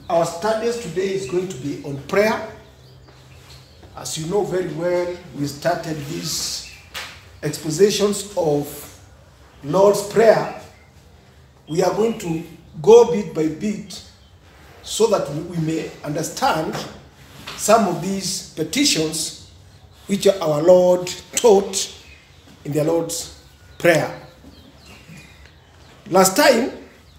Our studies today is going to be on prayer. As you know very well, we started these expositions of Lord's Prayer. We are going to go bit by bit so that we may understand some of these petitions which our Lord taught in the Lord's Prayer. Last time,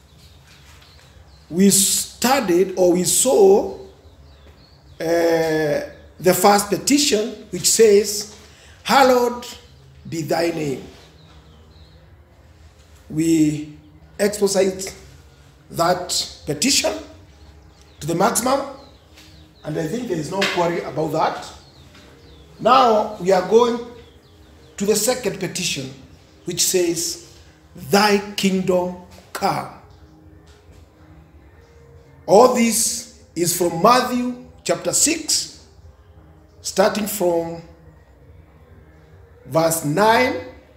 we studied or we saw uh, the first petition which says, Hallowed be thy name. We exposite that petition to the maximum, and I think there is no quarry about that. Now we are going to the second petition, which says, Thy kingdom come. All this is from Matthew chapter 6, starting from verse 9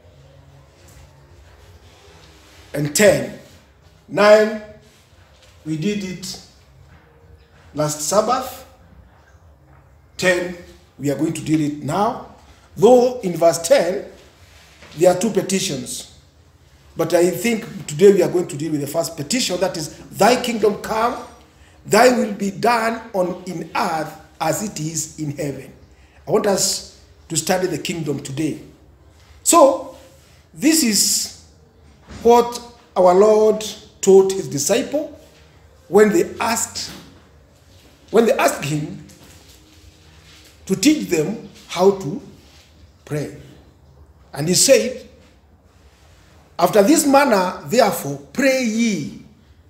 and 10. 9, we did it last Sabbath. 10, we are going to deal it now. Though in verse 10, there are two petitions. But I think today we are going to deal with the first petition that is, Thy kingdom come, Thy will be done on in earth as it is in heaven. I want us to study the kingdom today. So, this is what our Lord taught his disciple when they asked when they asked him to teach them how to pray. And he said, After this manner, therefore, pray ye,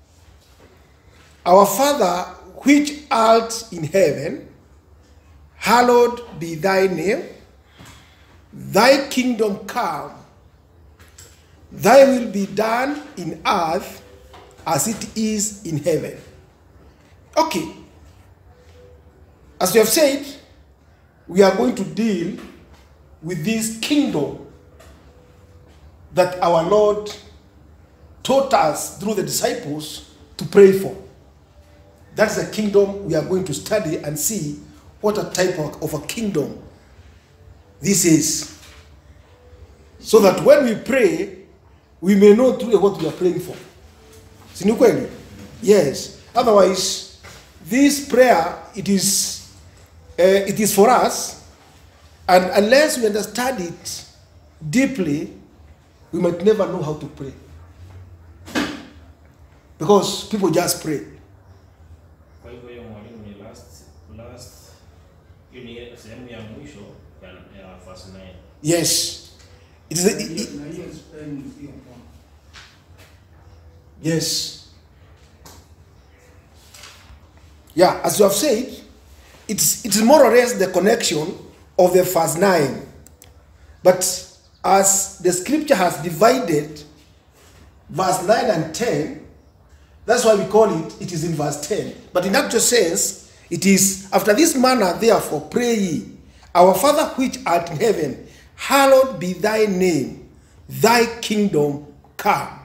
Our Father which art in heaven, hallowed be thy name, thy kingdom come, thy will be done in earth as it is in heaven. Okay. As we have said, we are going to deal with this kingdom that our Lord taught us through the disciples to pray for. That's the kingdom we are going to study and see what a type of, of a kingdom this is. So that when we pray, we may know truly what we are praying for. Si ni kweli? Yes. Otherwise, this prayer, it is, uh, it is for us, and unless we understand it deeply, we might never know how to pray. Because people just pray. Kwa hivyo hiyo mwalimu ni last last hiyo ni sehemu ya mwisho ya, ya verse 9. Yes. It is a, it, it- Na hiyo spend hiyo point. yes. Yeah, as you have said, it's it's more or less the connection of the verse 9. But as the scripture has divided verse 9 and 10, that's why we call it, it is in verse 10. But in actual sense, it is, after this manner, therefore, pray ye, Our Father which art in heaven, hallowed be thy name, thy kingdom come.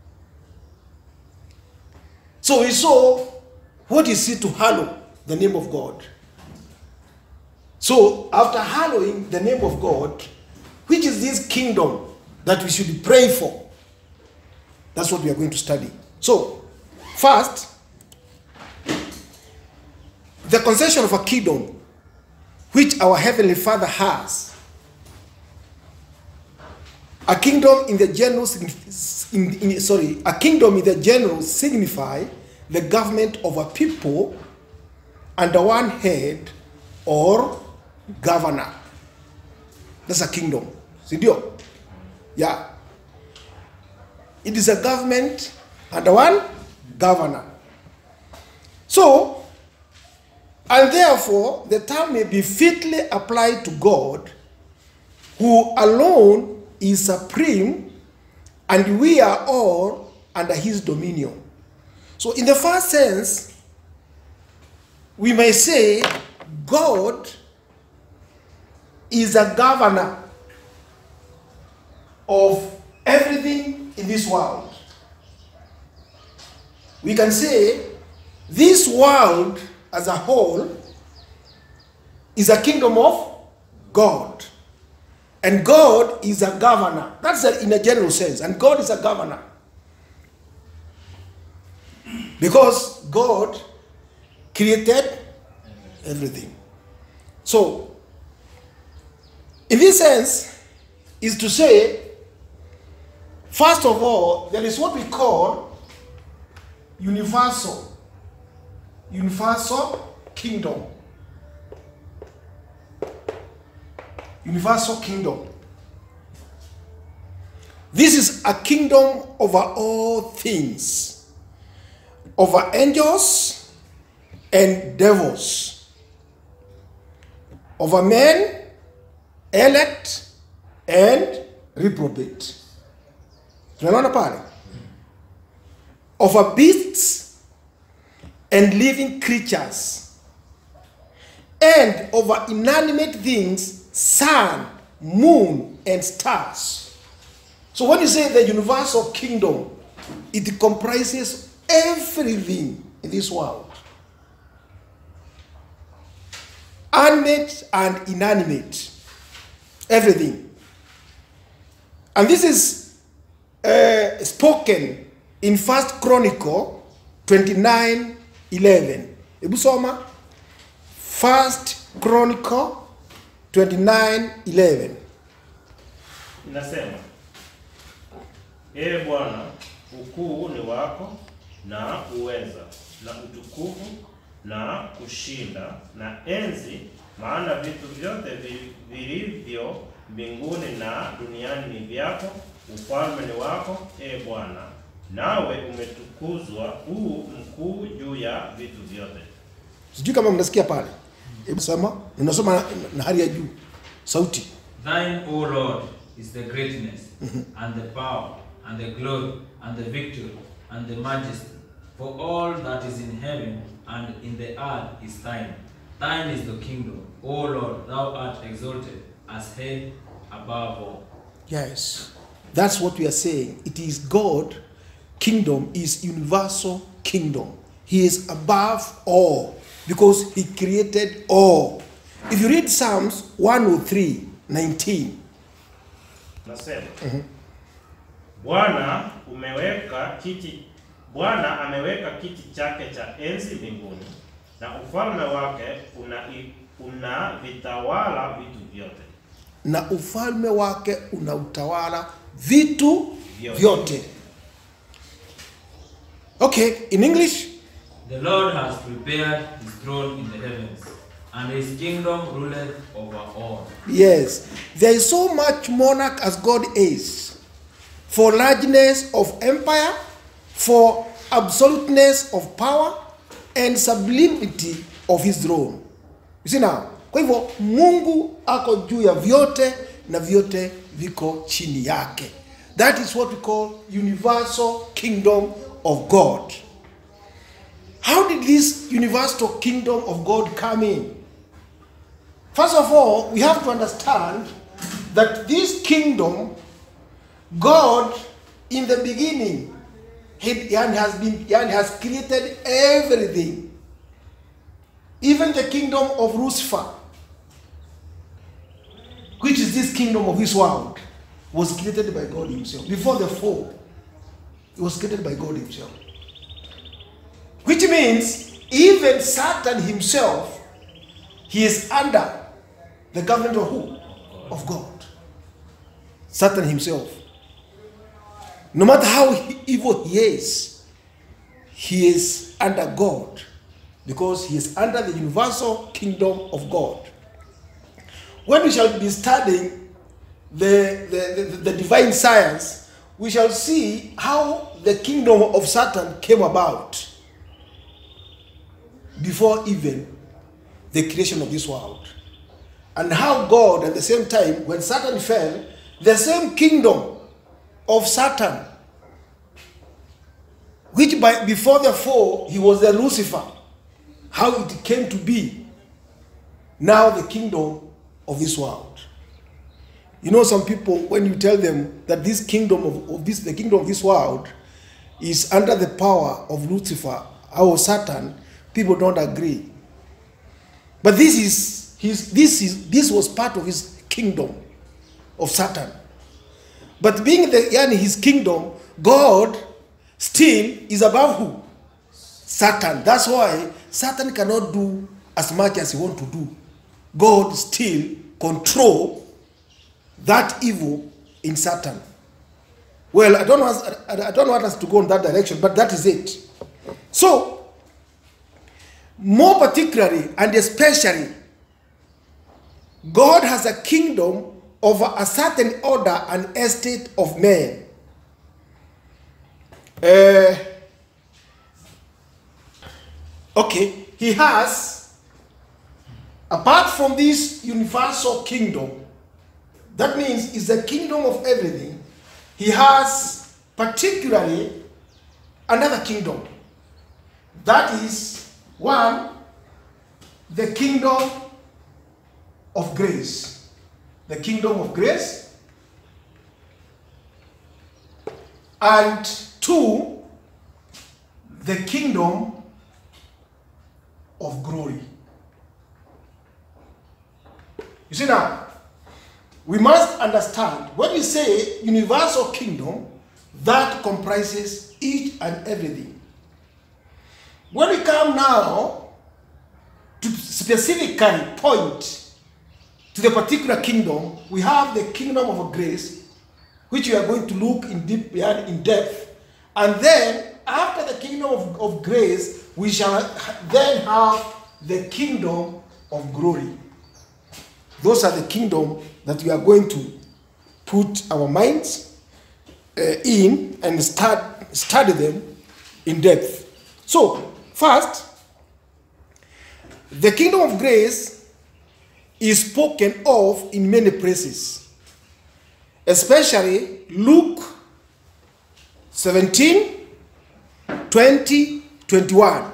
So we saw what is it to hallow the name of God. So after hallowing the name of God, which is this kingdom that we should pray for? That's what we are going to study. So, first, the concession of a kingdom which our heavenly Father has. A kingdom in the general, signif- in, in, sorry, a kingdom in the general signify the government of a people under one head or governor. That's a kingdom. Sindio? Yeah. It is a government under one governor. So, and therefore, the term may be fitly applied to God, who alone is supreme, and we are all under his dominion. So, in the first sense, we may say God is a governor of everything in this world. We can say this world as a whole is a kingdom of God. And God is a governor. That's a- in a general sense. And God is a governor. Because God created everything. So, in this sense, is to say, first of all, there is what we call universal, universal kingdom. Universal kingdom. This is a kingdom over all things, over angels and devils, over men, elect and reprobate. Tunaona pale? Over beasts and living creatures, and over inanimate things, sun, moon, and stars. So when you say the universal kingdom, it comprises everything in this world. Animate and inanimate. Everything. And this is uh, spoken in First Chronicle 29 11. Hebu soma. First Chronicle 29 11. Inasema, Ee Bwana, ukuu ni wako na uweza na utukufu na kushinda na enzi, maana vitu vyote vi- vilivyo mbinguni na duniani ni vyako. Ufalme ni wako, Ee Bwana, nawe umetukuzwa huu mkuu juu ya vitu vyote. Sijui kama mnasikia pale. Hebu soma. Unasoma na, na hali ya juu. Sauti. Thine, O Lord, is the greatness, and the power, and the glory, and the victory, and the majesty. For all that is in heaven and in the earth is thine. Thine is the kingdom, O Lord, thou art exalted as head above all. Yes. That's what we are saying. It is God kingdom is universal kingdom. He is above all because he created all. If you read Psalms 103, 19, Nasema Bwana umeweka kiti Bwana ameweka kiti chake cha enzi mbinguni na ufalme wake una una vitawala vitu vyote. na ufalme wake unautawala vitu Vyote. vyote. Okay, in English, The Lord has prepared his throne in the heavens, and his kingdom ruleth over all. Yes, there is so much monarch as God is, for largeness of empire, for absoluteness of power, and sublimity of his throne. You see now, kwa hivyo Mungu ako juu ya vyote na vyote viko chini yake. That is what we call universal kingdom of God. How did this universal kingdom of God come in? First of all, we have to understand that this kingdom, God, in the beginning, he, and has been and has created everything. Even the kingdom of Lucifer, which is this kingdom of this world, was created by God Himself. Before the fall, it was created by God Himself. Which means even Satan himself, he is under the government of who? Of God. Satan himself. No matter how he- evil he is, he is under God because he is under the universal kingdom of God. When we shall be studying the, the, the, the divine science, we shall see how the kingdom of Satan came about before even the creation of this world. And how God, at the same time, when Satan fell, the same kingdom of Satan, which by before the fall he was the Lucifer, how it came to be, now the kingdom of this world. You know, some people, when you tell them that this kingdom of, of this, the kingdom of this world, is under the power of Lucifer, or Satan, people don't agree. But this is his this is this was part of his kingdom of Satan. But being the yani his kingdom, God still is above who? Satan. That's why Satan cannot do as much as he want to do. God still control that evil in Satan. Well, I don't want us, I I don't want us to go in that direction, but that is it. So, more particularly and especially, God has a kingdom over a certain order and estate of men. Uh, okay, he has, apart from this universal kingdom, that means it's the kingdom of everything. He has particularly another kingdom. That is one, the kingdom of grace. The kingdom of grace. And two, the kingdom of glory. You see now, we must understand when we say universal kingdom, that comprises each and everything. When we come now to specifically point to the particular kingdom, we have the kingdom of grace, which we are going to look in deep in depth, and then after the kingdom of, of grace, we shall then have the kingdom of glory. Those are the kingdom that we are going to put our minds uh, in and start study them in depth. So, first, the kingdom of grace is spoken of in many places, especially Luke 17, 20, 21.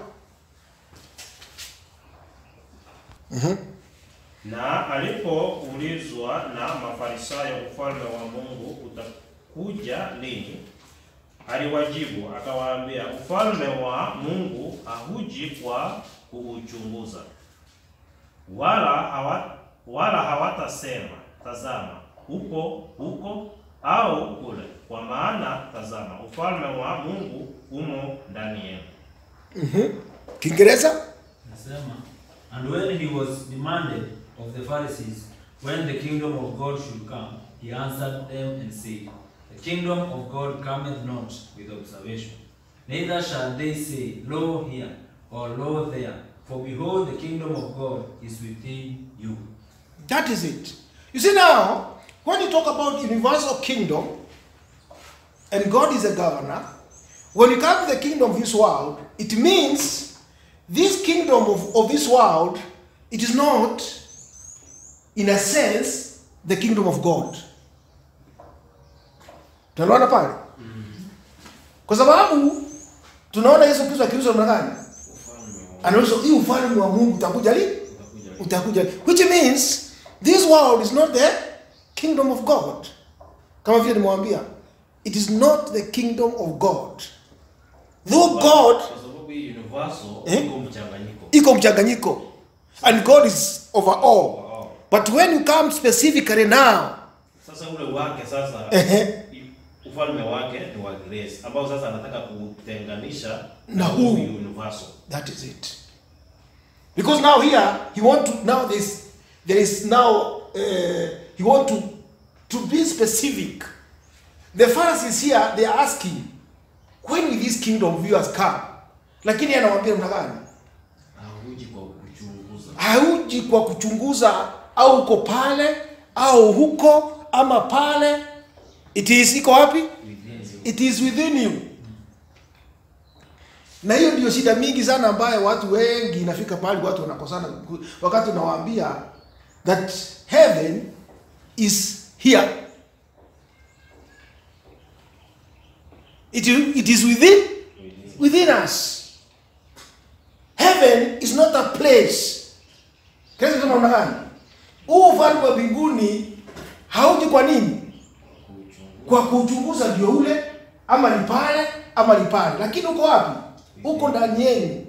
Na alipoulizwa na Mafarisayo ufalme wa Mungu utakuja lini, aliwajibu akawaambia, ufalme wa Mungu hauji kwa kuuchunguza, wala hawa, wala hawatasema tazama, upo huko au kule, kwa maana tazama, ufalme wa Mungu umo ndani yenu. Kiingereza? Nasema, and when he was demanded of the Pharisees when the kingdom of God should come, he answered them and said, The kingdom of God cometh not with observation, neither shall they say, Lo here, or Lo there, for behold, the kingdom of God is within you. That is it. You see now, when you talk about universal kingdom, and God is a governor, when you come to the kingdom of this world, it means this kingdom of, of this world, it is not, in a sense, the kingdom of God. Tunaona pale? Kwa sababu tunaona Yesu Kristo akiuza namna gani? Anauliza hii ufalme wa Mungu utakuja lini? utakuja which means this world is not the kingdom of god kama vile nimewambia it is not the kingdom of god though god Kwa sababu hii universal Eh? iko mchanganyiko. iko mchanganyiko and god is over all Wow. but when you come specifically now Sasa ule wake sasa Ehe. ufalme wake ni wa grace ambao sasa anataka kutenganisha Na huu. universal. that is it because now here he want to now this there is now uh, he want to to be specific the pharisees here they are asking when will this kingdom of yours come lakini yeye anawaambia mna gani Hauji kwa kuchunguza. hauji kwa kuchunguza au uko pale au huko ama pale it is iko wapi it is within you na hiyo ndio shida mingi sana ambayo watu wengi inafika pale watu wanakosana wakati unawaambia that heaven is here it, it is within within us heaven is not a place kesi kama namna gani huu ufalme wa mbinguni hauji kwa nini kwa kuchunguza ndio ule ama ni pale ama ni pale lakini uko wapi uko ndani yenu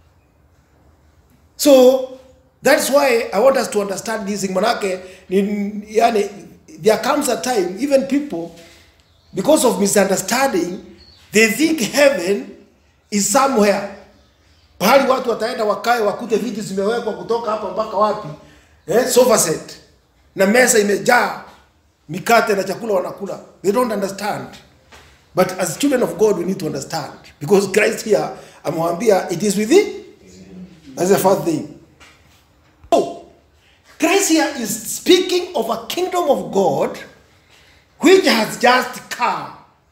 so that's why i want us to understand this thing manake ni, yani, there comes a time even people because of misunderstanding they think heaven is somewhere pahali watu wataenda wakae wakute viti zimewekwa kutoka hapa mpaka wapi eh, sofa set na meza imejaa mikate na chakula wanakula they don't understand but as children of god we need to understand because christ here amewambia it is within that's the first thing so christ here is speaking of a kingdom of god which has just come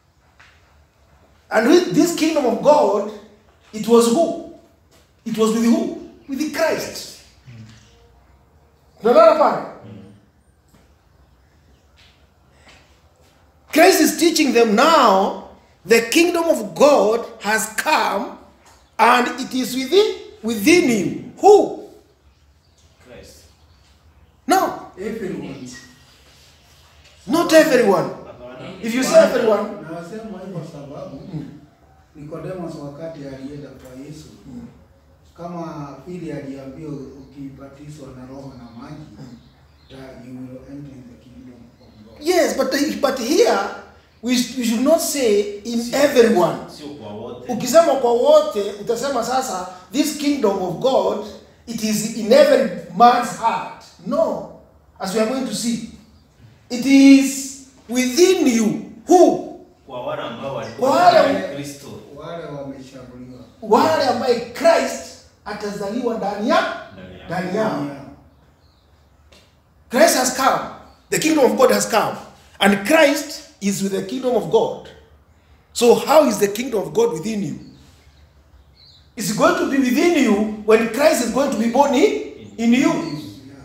and with this kingdom of god it was who it was with who with the christ tunaelewana pale Christ is teaching them now the kingdom of God has come and it is within within you. Who? Christ. No, Everyone. not everyone. Hapana. If you say everyone, Nasema hivyo kwa sababu Nicodemus wakati alienda kwa Yesu kama vile aliambiwa ukibatizwa na roho na maji that you will enter in the kingdom of God. yes, but but here we, we should not say in everyone. Sio kwa wote. Ukisema kwa wote utasema sasa this kingdom of God it is in every man's heart. No, as we are going to see, it is within you. Who? Kwa wale ambao Kwa walikuwa wale- ndani ya Kristo. Wale wameshaguliwa wale ambaye Christ atazaliwa ndani ya Ndani ya- ndani yao. Yeah. Christ has come. The kingdom of God has come. And Christ is with the kingdom of God. So how is the kingdom of God within you? It's going to be within you when Christ is going to be born in, in you. Yeah.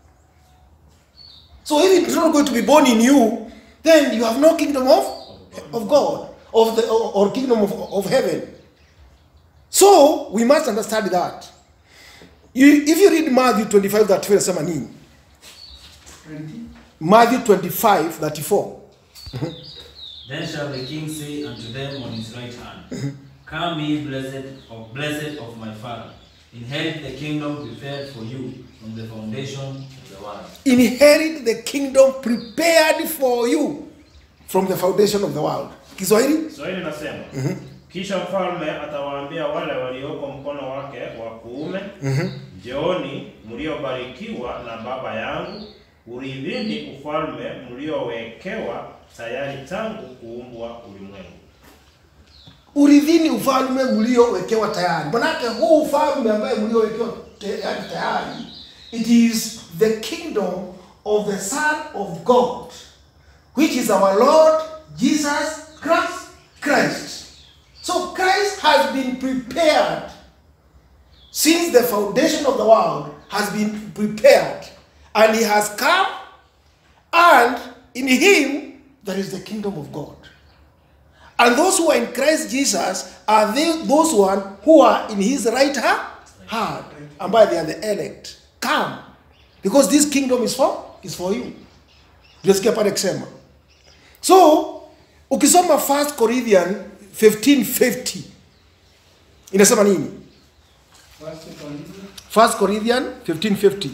So if it's not going to be born in you, then you have no kingdom of, of God, of the or, or kingdom of, of heaven. So we must understand that. You, if you read Matthew 25, that inasema nini? 20. Matthew 25, 34. Then shall the king say unto them on his right hand, Come ye blessed of blessed of my father, inherit the kingdom prepared for you from the foundation of the world. Inherit the kingdom prepared for you from the foundation of the world. Kiswahili? Kiswahili nasema kisha mfalme atawaambia wale walioko mkono wake wa kuume, njooni mliobarikiwa na Baba yangu, urithini ufalme mliowekewa tayari tangu kuumbwa ulimwengu. Urithini ufalme mliowekewa tayari. Manake huu ufalme ambaye mliowekewa tayari tayari, it is the kingdom of the Son of God, which is our Lord Jesus Christ. Christ. So Christ has been prepared since the foundation of the world has been prepared, and he has come, and in him there is the kingdom of God. And those who are in Christ Jesus are they, those one who are in his right ha- hand, and by they are the elect. Come, because this kingdom is for is for you. Tunasikia pale kusema. So ukisoma 1 Corinthians 15:50 inasema nini? First Corinthians 1 Corinthians 15:50.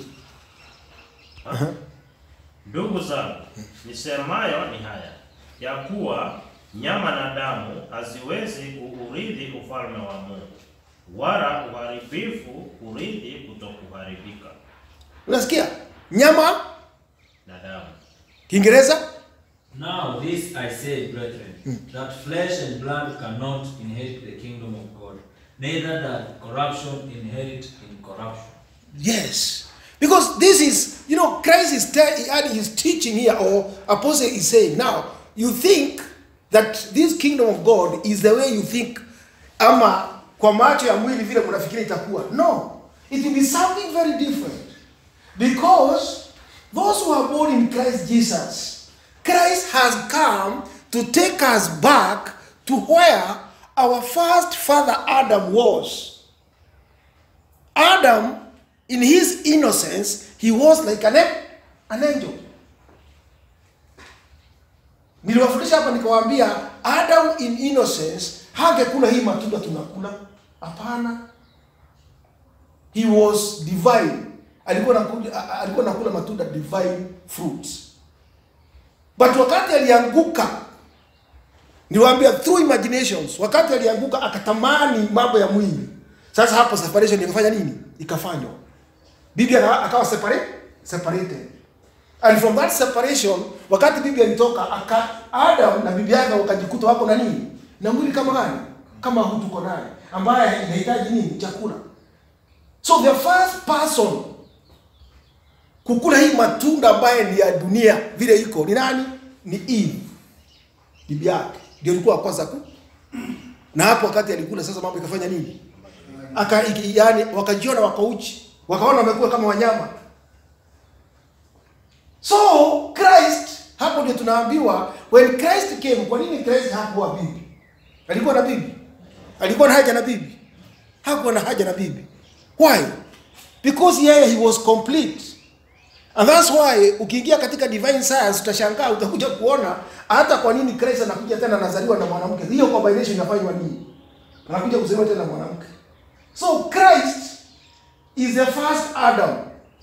Ndugu zangu, nisemayo ni haya ya kuwa nyama na damu haziwezi kuurithi ufalme wa Mungu, wala uharibifu kurithi kutokuharibika Unasikia? Nyama na damu. Kiingereza? Now this I say, brethren, that flesh and blood cannot inherit the kingdom of God, neither doth corruption inherit incorruption. Yes. Because this is, you know, Christ is te- and he's teaching here, or apostle is saying, now, you think that this kingdom of God is the way you think, ama kwa macho ya mwili vile mnafikiri itakuwa. No. It will be something very different. Because those who are born in Christ Jesus, Christ has come to take us back to where our first father Adam was. Adam, in his innocence, he was like an, an angel. Niliwafundisha hapa nikawaambia Adam in innocence hangekula hii matunda tunakula. hapana he was divine alikuwa nakuja, a- a- alikuwa nakula matunda divine fruits but wakati alianguka niwaambia through imaginations wakati alianguka akatamani mambo ya mwili sasa hapo separation ikafanya nini ikafanywa bibi aka- akawa separate, separated and from that separation wakati bibi alitoka aka adam na bibi yake wakajikuta wako na nini na mwili kama gani kama huu tuko naye ambaye inahitaji nini chakula so the first person kukula hii matunda ambaye ni ya dunia vile iko ni nani ni eve bibi yake ndio alikuwa wa kwanza ku na hapo wakati alikula sasa mambo ikafanya nini aka iki- yani wakajiona wako uchi wakaona wamekuwa kama wanyama so christ hapo ndio tunaambiwa when christ came kwa nini christ hakuwa bibi alikuwa na bibi alikuwa na haja na bibi hakuwa na haja na bibi why because yeye he was complete and that's why ukiingia katika divine science utashangaa utakuja kuona hata kwa nini Christ anakuja tena anazaliwa na mwanamke hiyo combination inafanywa nini anakuja kuzaliwa tena na mwanamke so Christ is the first Adam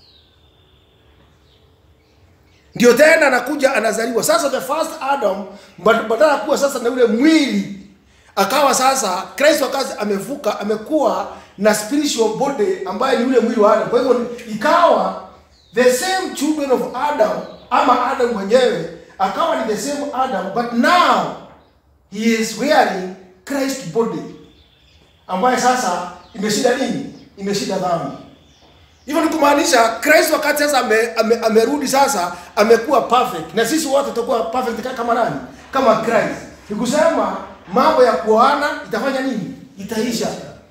ndio tena anakuja anazaliwa sasa the first Adam bad- badala ya kuwa sasa na ule mwili akawa sasa Kristo akazi amevuka amekuwa na spiritual body ambaye ni ule mwili wa Adam. Kwa hivyo ikawa the same children of Adam ama Adam mwenyewe akawa ni the same Adam but now he is wearing Christ body ambaye sasa imeshinda nini? Imeshinda dhambi. Hivyo ni kumaanisha Kristo wakati sasa ame, ame, amerudi sasa amekuwa perfect na sisi wote tutakuwa perfect ka- kama nani? Kama Christ. Ni kusema mambo ya kuoana itafanya nini? Itaisha.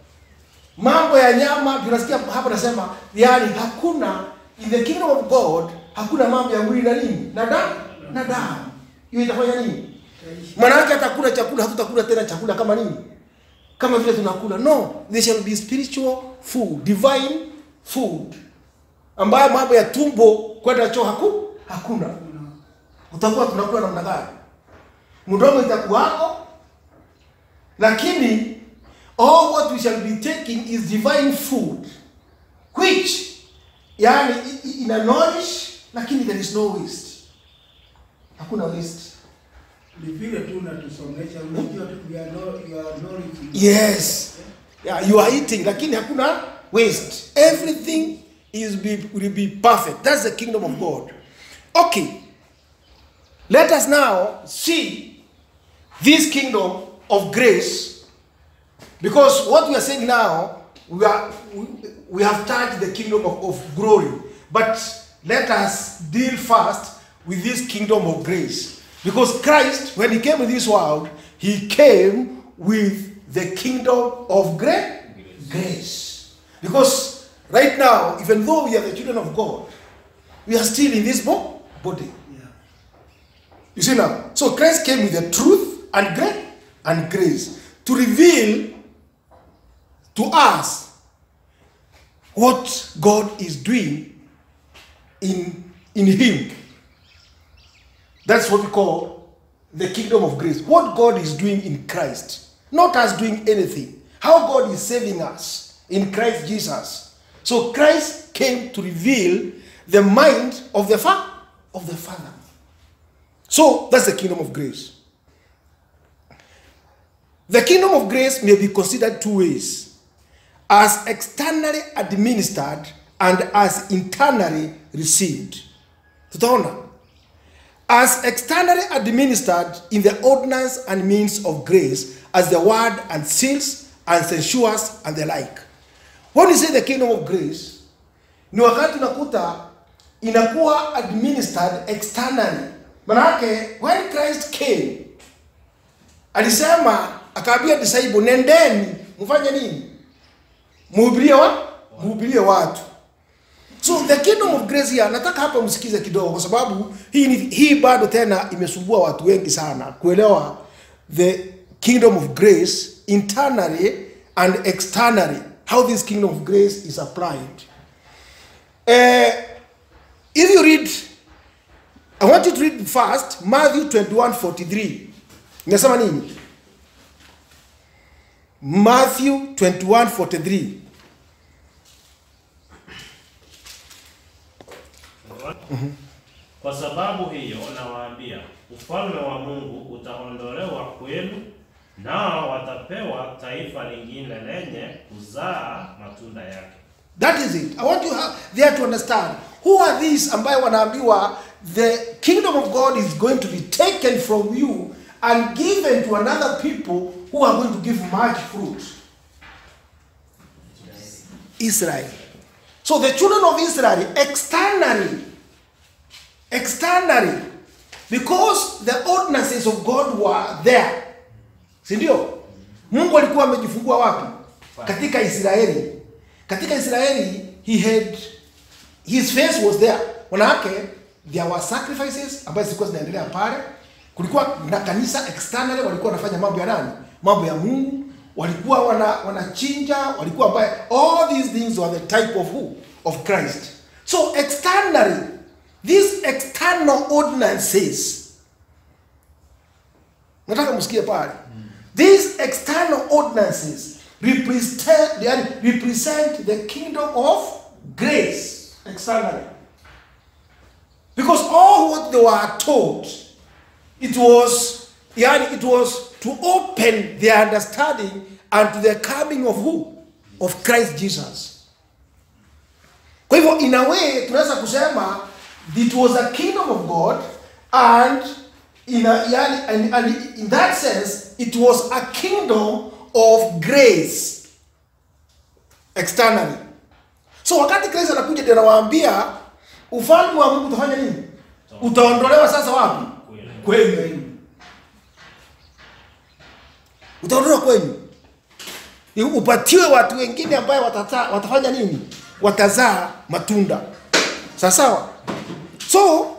Mambo ya nyama tunasikia hapa nasema yani hakuna in the kingdom of God hakuna mambo ya mwili na nini? Na damu na damu. Hiyo itafanya nini? Maanake atakula chakula hatutakula tena chakula kama nini? Kama vile tunakula. No, there shall be spiritual food, divine food. Ambayo mambo ya tumbo kwenda choo haku, hakuna. Utakuwa tunakula namna gani? Mdomo itakuwako lakini all what we shall be taking is divine food which yani i- i- ina nourish lakini there is no waste. Hakuna waste. Ni vile tu unatusomesha, unajua tu we are know- you are knowledge. Yes. Yeah, you are eating lakini hakuna waste. Everything is be, will be perfect. That's the kingdom of God. Okay. Let us now see this kingdom of grace because what we are saying now we are we, we have touched the kingdom of, of glory but let us deal first with this kingdom of grace because christ when he came in this world he came with the kingdom of gra- grace because right now even though we are the children of god we are still in this bo- body Yeah. you see now? So Christ came with the truth and grace and grace to reveal to us what God is doing in, in Him. That's what we call the kingdom of grace. What God is doing in Christ, not us doing anything. How God is saving us in Christ Jesus. So Christ came to reveal the mind of the fa- of the Father. So that's the kingdom of grace. The kingdom of grace may be considered two ways as externally administered and as internally received. Tutaona. As externally administered in the ordinance and means of grace, as the word and seals and censures and the like. When you say the kingdom of grace, ni wakati unakuta inakuwa administered externally. Manake when Christ came alisema akaambia disciple, nendeni mfanye nini? Mhubirie wa mhubirie watu. So the kingdom of grace here, nataka hapa msikize kidogo, kwa sababu hii ni, hii bado tena imesumbua watu wengi sana kuelewa the kingdom of grace internally and externally, how this kingdom of grace is applied. Uh, if you read, I want you to read first Matthew 21 43. Inasema nini? Matthew 21:43. Kwa sababu hiyo nawaambia, ufalme wa Mungu utaondolewa kwenu, nao watapewa taifa lingine lenye kuzaa matunda yake. That is it. I want you ha- there to understand who are these ambayo wanaambiwa the kingdom of God is going to be taken from you and given to another people who are going to give much fruit. Israel. So the children of Israel externally, externally, because the ordinances of God were there, si ndio? Mungu alikuwa amejifungua wapi? Katika Israeli. Katika Israeli he had his face was there. Manake there were sacrifices ambazo zilikuwa zinaendelea pale. Kulikuwa na kanisa externally walikuwa wanafanya mambo ya nani? Mambo ya Mungu. Walikuwa wana wanachinja, walikuwa ambaye all these things were the type of who? Of Christ. So externally these external ordinances nataka msikie pale these external ordinances represent, yani, represent the kingdom of grace externally because all what they were taught it was yani, it was to open their understanding unto the coming of who of christ jesus kwa hivyo in a way tunaweza kusema it was a kingdom of god and in, a, yani, and, and in that sense it was a kingdom of grace externally so wakati kristo anakuja ndio anawaambia ufalme wa mungu utafanya nini utaondolewa sasa wapi Kweli. kwenu utaondolewa kwenu Ni upatiwe watu wengine ambaye watata, watafanya nini watazaa matunda sawa sawa so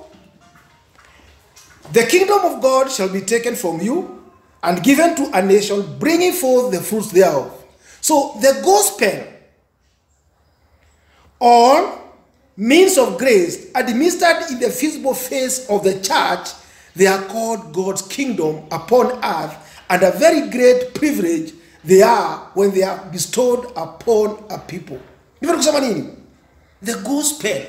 the kingdom of god shall be taken from you and given to a nation bringing forth the fruits thereof so the gospel or means of grace administered in the visible face of the church they are called god's kingdom upon earth and a very great privilege they are when they are bestowed upon a people ndivyo kusema nini the gospel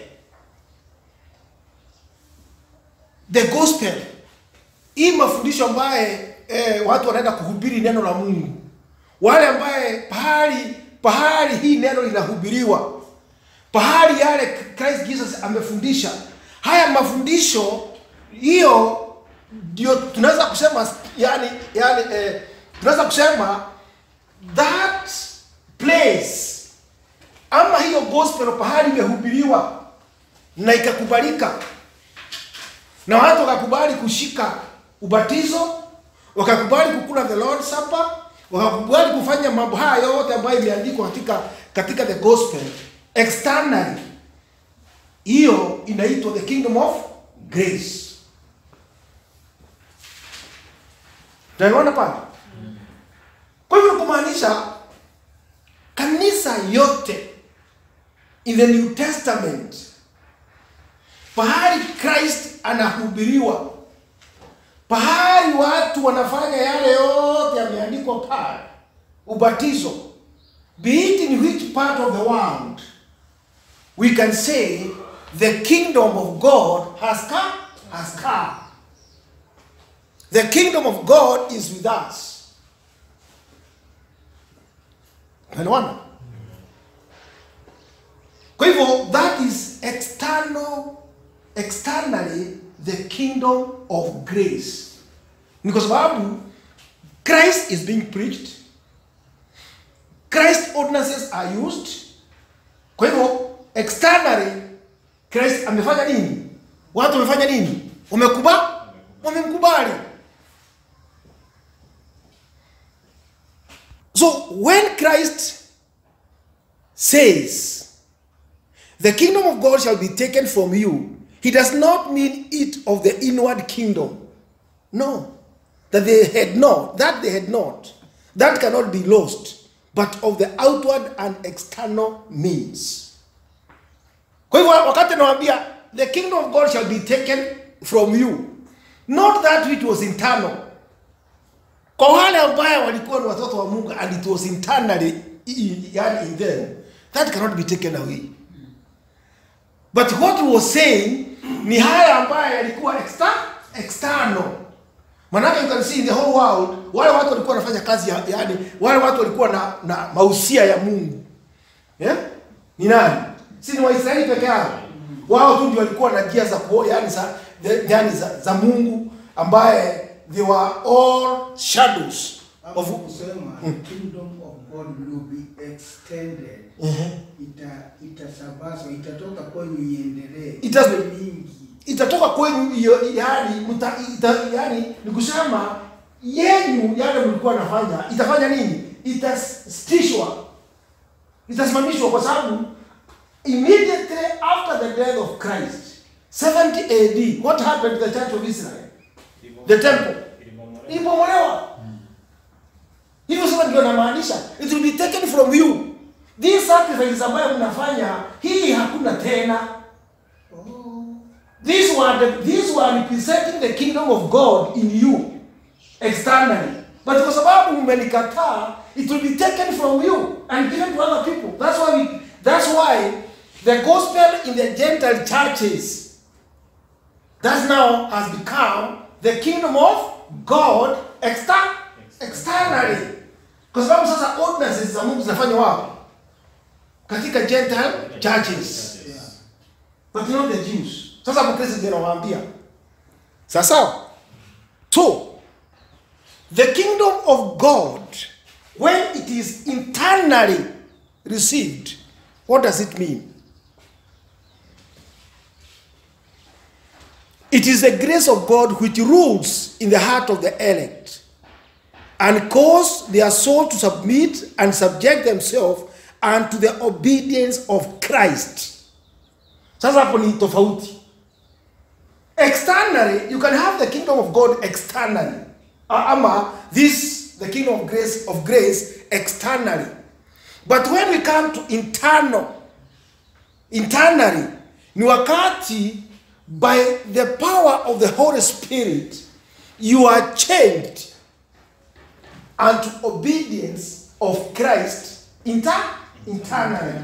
the gospel hii mafundisho ambaye eh, watu wanaenda kuhubiri neno la mungu wale ambaye pahali pahali hii neno linahubiriwa pahali yale christ jesus amefundisha haya mafundisho hiyo ndio tunaweza kusema yani, yani eh, tunaweza kusema that place ama hiyo gospel pahali imehubiriwa na ikakubalika na watu wakakubali kushika ubatizo wakakubali kukula the lord supper wakakubali kufanya mambo haya yote ambayo imeandikwa katika katika the gospel externally hiyo inaitwa the kingdom of grace tunaiona pale kwa hivyo kumaanisha kanisa yote in the new testament pahali christ anahubiriwa pahali watu wanafanya yale yote yameandikwa pale ubatizo be it in which part of the world we can say the kingdom of god has come has come the kingdom of god is with us unaelewana kwa hivyo that is external externally the kingdom of grace ni kwa sababu christ is being preached christ ordinances are used kwa hivyo externally christ amefanya nini watu wamefanya nini wamekuba wamemkubali so when christ says the kingdom of God shall be taken from you. He does not mean it of the inward kingdom. No. That they had not. That they had not. That cannot be lost. But of the outward and external means. Kwa hivyo wakati anawaambia the kingdom of God shall be taken from you. Not that which was internal. kwa wale ambaye walikuwa ni watoto wa mungu and it was internally in, yani in them that cannot be taken away but what he was saying ni haya ambaye yalikuwa exter, external manake you can see in the whole world wale watu walikuwa wanafanya kazi ya, yani wale watu walikuwa na, na mausia ya mungu yeah? ni nani si ni waisraeli peke yao wao tu ndio walikuwa na njia za kuo yani za, the- yani za, za mungu ambaye they were all shadows Hapo of kusema kingdom of God will be extended. Ita itasambazwa, itatoka kwenu iendelee. Ita- Iwe mingi. itatoka kwenu hiyo yani mta, ita, yani ni kusema yenyu yale mlikuwa nafanya itafanya nini itasitishwa itasimamishwa kwa sababu immediately after the death of Christ 70 AD what happened to the church of Israel The temple. Ilibomolewa. ilibomolewa hivyo sasa ndio namaanisha it will be taken from you these sacrifices ambayo mnafanya hii hakuna tena Oh. These were the, these were representing the kingdom of God in you externally. But kwa sababu mmenikataa, it will be taken from you and given to other people. That's why we, that's why the gospel in the Gentile churches that now has become the kingdom of God exter- externally. Kwa sababu sasa ordinances za Mungu zinafanywa wapi? Katika Gentile churches Yeah. but not the Jews. Sasa Mkristo ndio anawaambia. Sasa so the kingdom of God when it is internally received what does it mean? It is the grace of God which rules in the heart of the elect and cause their soul to submit and subject themselves unto the obedience of Christ. Sasa hapo ni tofauti. Externally, you can have the kingdom of God externally. A- Ama this the kingdom of grace of grace externally. But when we come to internal, internally, ni wakati by the power of the Holy Spirit, you are changed unto obedience of Christ inter internally.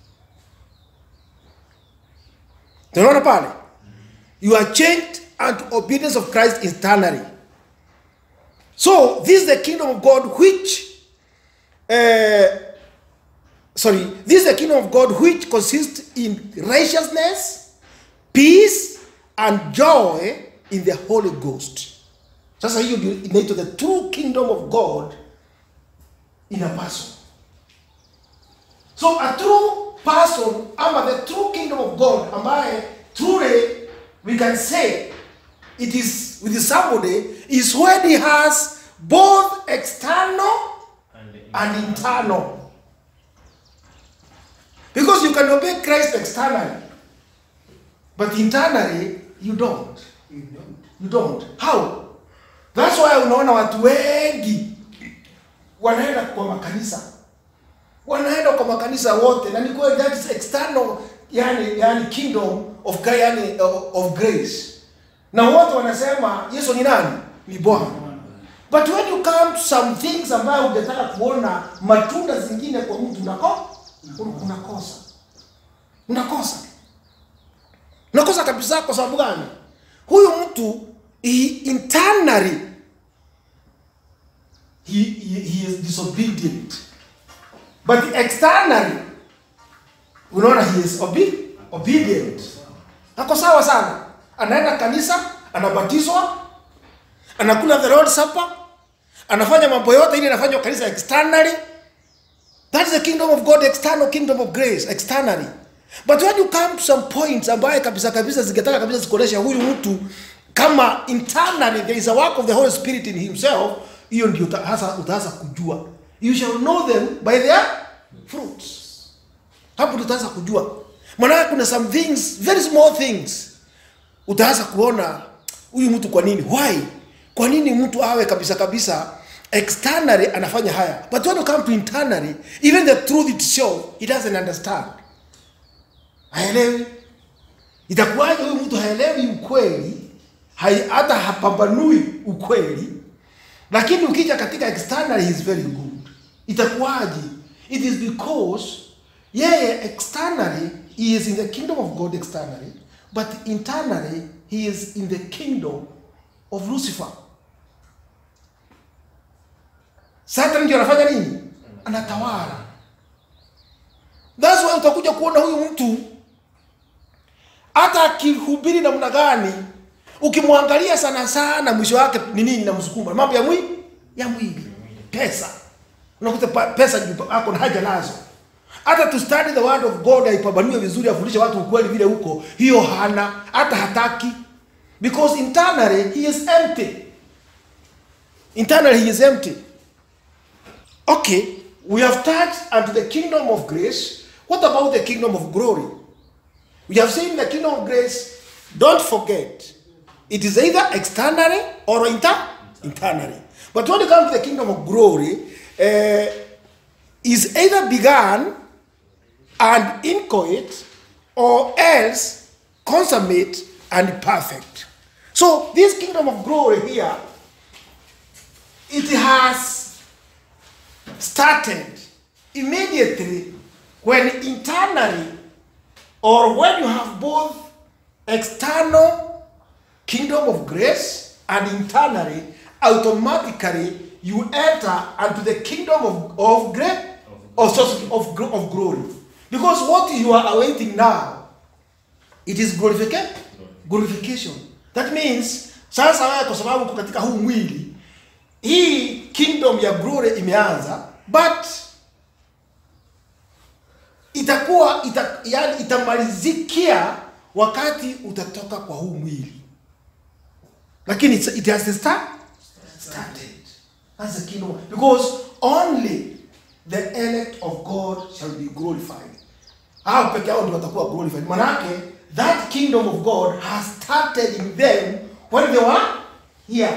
Tunaona pale? You are changed unto obedience of Christ internally. So, this is the kingdom of God which, uh, sorry, this is the kingdom of God which consists in righteousness, peace, and joy in the Holy Ghost. Sasa hiyo ndio inaitwa the true kingdom of God in a person. So a true person, ama the true kingdom of God, ambaye truly we can say it is with somebody, is when he has both external And the- and internal. Because you can obey Christ externally, but internally you don't. You don't. You don't. How? That's why unaona watu wengi wanaenda kwa makanisa, wanaenda kwa makanisa wote, na ni kweli that is external, yani, yani kingdom of, gra- yani, of, of grace, na wote wanasema Yesu ni nani? Ni Bwana. But when you come to some things ambayo ungetaka kuona matunda zingine kwa mtu unako unakosa, unakosa, unakosa kabisa. Kwa sababu gani? Huyu mtu he, internally he, he, he is disobedient, but externally unaona he is obe, obedient. Ako sawa sana, anaenda kanisa, anabatizwa, anakula the Lord's Supper, anafanya mambo yote ili anafanywa kanisa externally. That is the kingdom of God, external kingdom of grace, externally. But when you come to some points ambaye kabisa kabisa zingetaka kabisa zikuonesha huyu mtu kama internally there is a work of the Holy Spirit in himself, hiyo ndio uta- hasa utaanza kujua. You shall know them by their fruits. Hapo tutaanza kujua. Maana kuna some things, very small things utaanza kuona huyu mtu kwa nini why kwa nini mtu awe kabisa kabisa externally anafanya haya but when you come to internally even the truth itself he doesn't understand haelewi itakuwaje huyu mtu haelewi ukweli hai- hata hapambanui ukweli lakini ukija katika externally he is very good itakuwaje it is because yeye externally he is in the kingdom of god externally but internally he is in the kingdom of lucifer satan ndio anafanya nini anatawala that's why utakuja kuona huyu mtu hata akihubiri namna gani ukimwangalia sana sana mwisho wake ni nini namsukuma mambo ya mwili ya mwili pesa unakuta pa- pesa ndio ako na haja nazo hata to study the word of god aipambanue vizuri afundishe watu ukweli vile huko hiyo hana hata hataki because internally he is empty internally he is empty okay we have touched unto the kingdom of grace what about the kingdom of glory we have seen the kingdom of grace don't forget it is either externally or inter internally but when it comes to the kingdom of glory uh, is either begun and inchoate or else consummate and perfect so this kingdom of glory here it has started immediately when internally or when you have both external kingdom of grace and internally automatically you enter into the kingdom of, of grace of, source of, gl- of glory because what you are awaiting now it is glorification glorification that means sasa wewe kwa sababu uko katika huu mwili hii kingdom ya glory imeanza but itakuwa ita, yani itamalizikia wakati utatoka kwa huu mwili lakini it's- it has to start started that's the kingdom because only the elect of god shall be glorified hao peke yao ndio watakuwa glorified manake that kingdom of god has started in them when they were here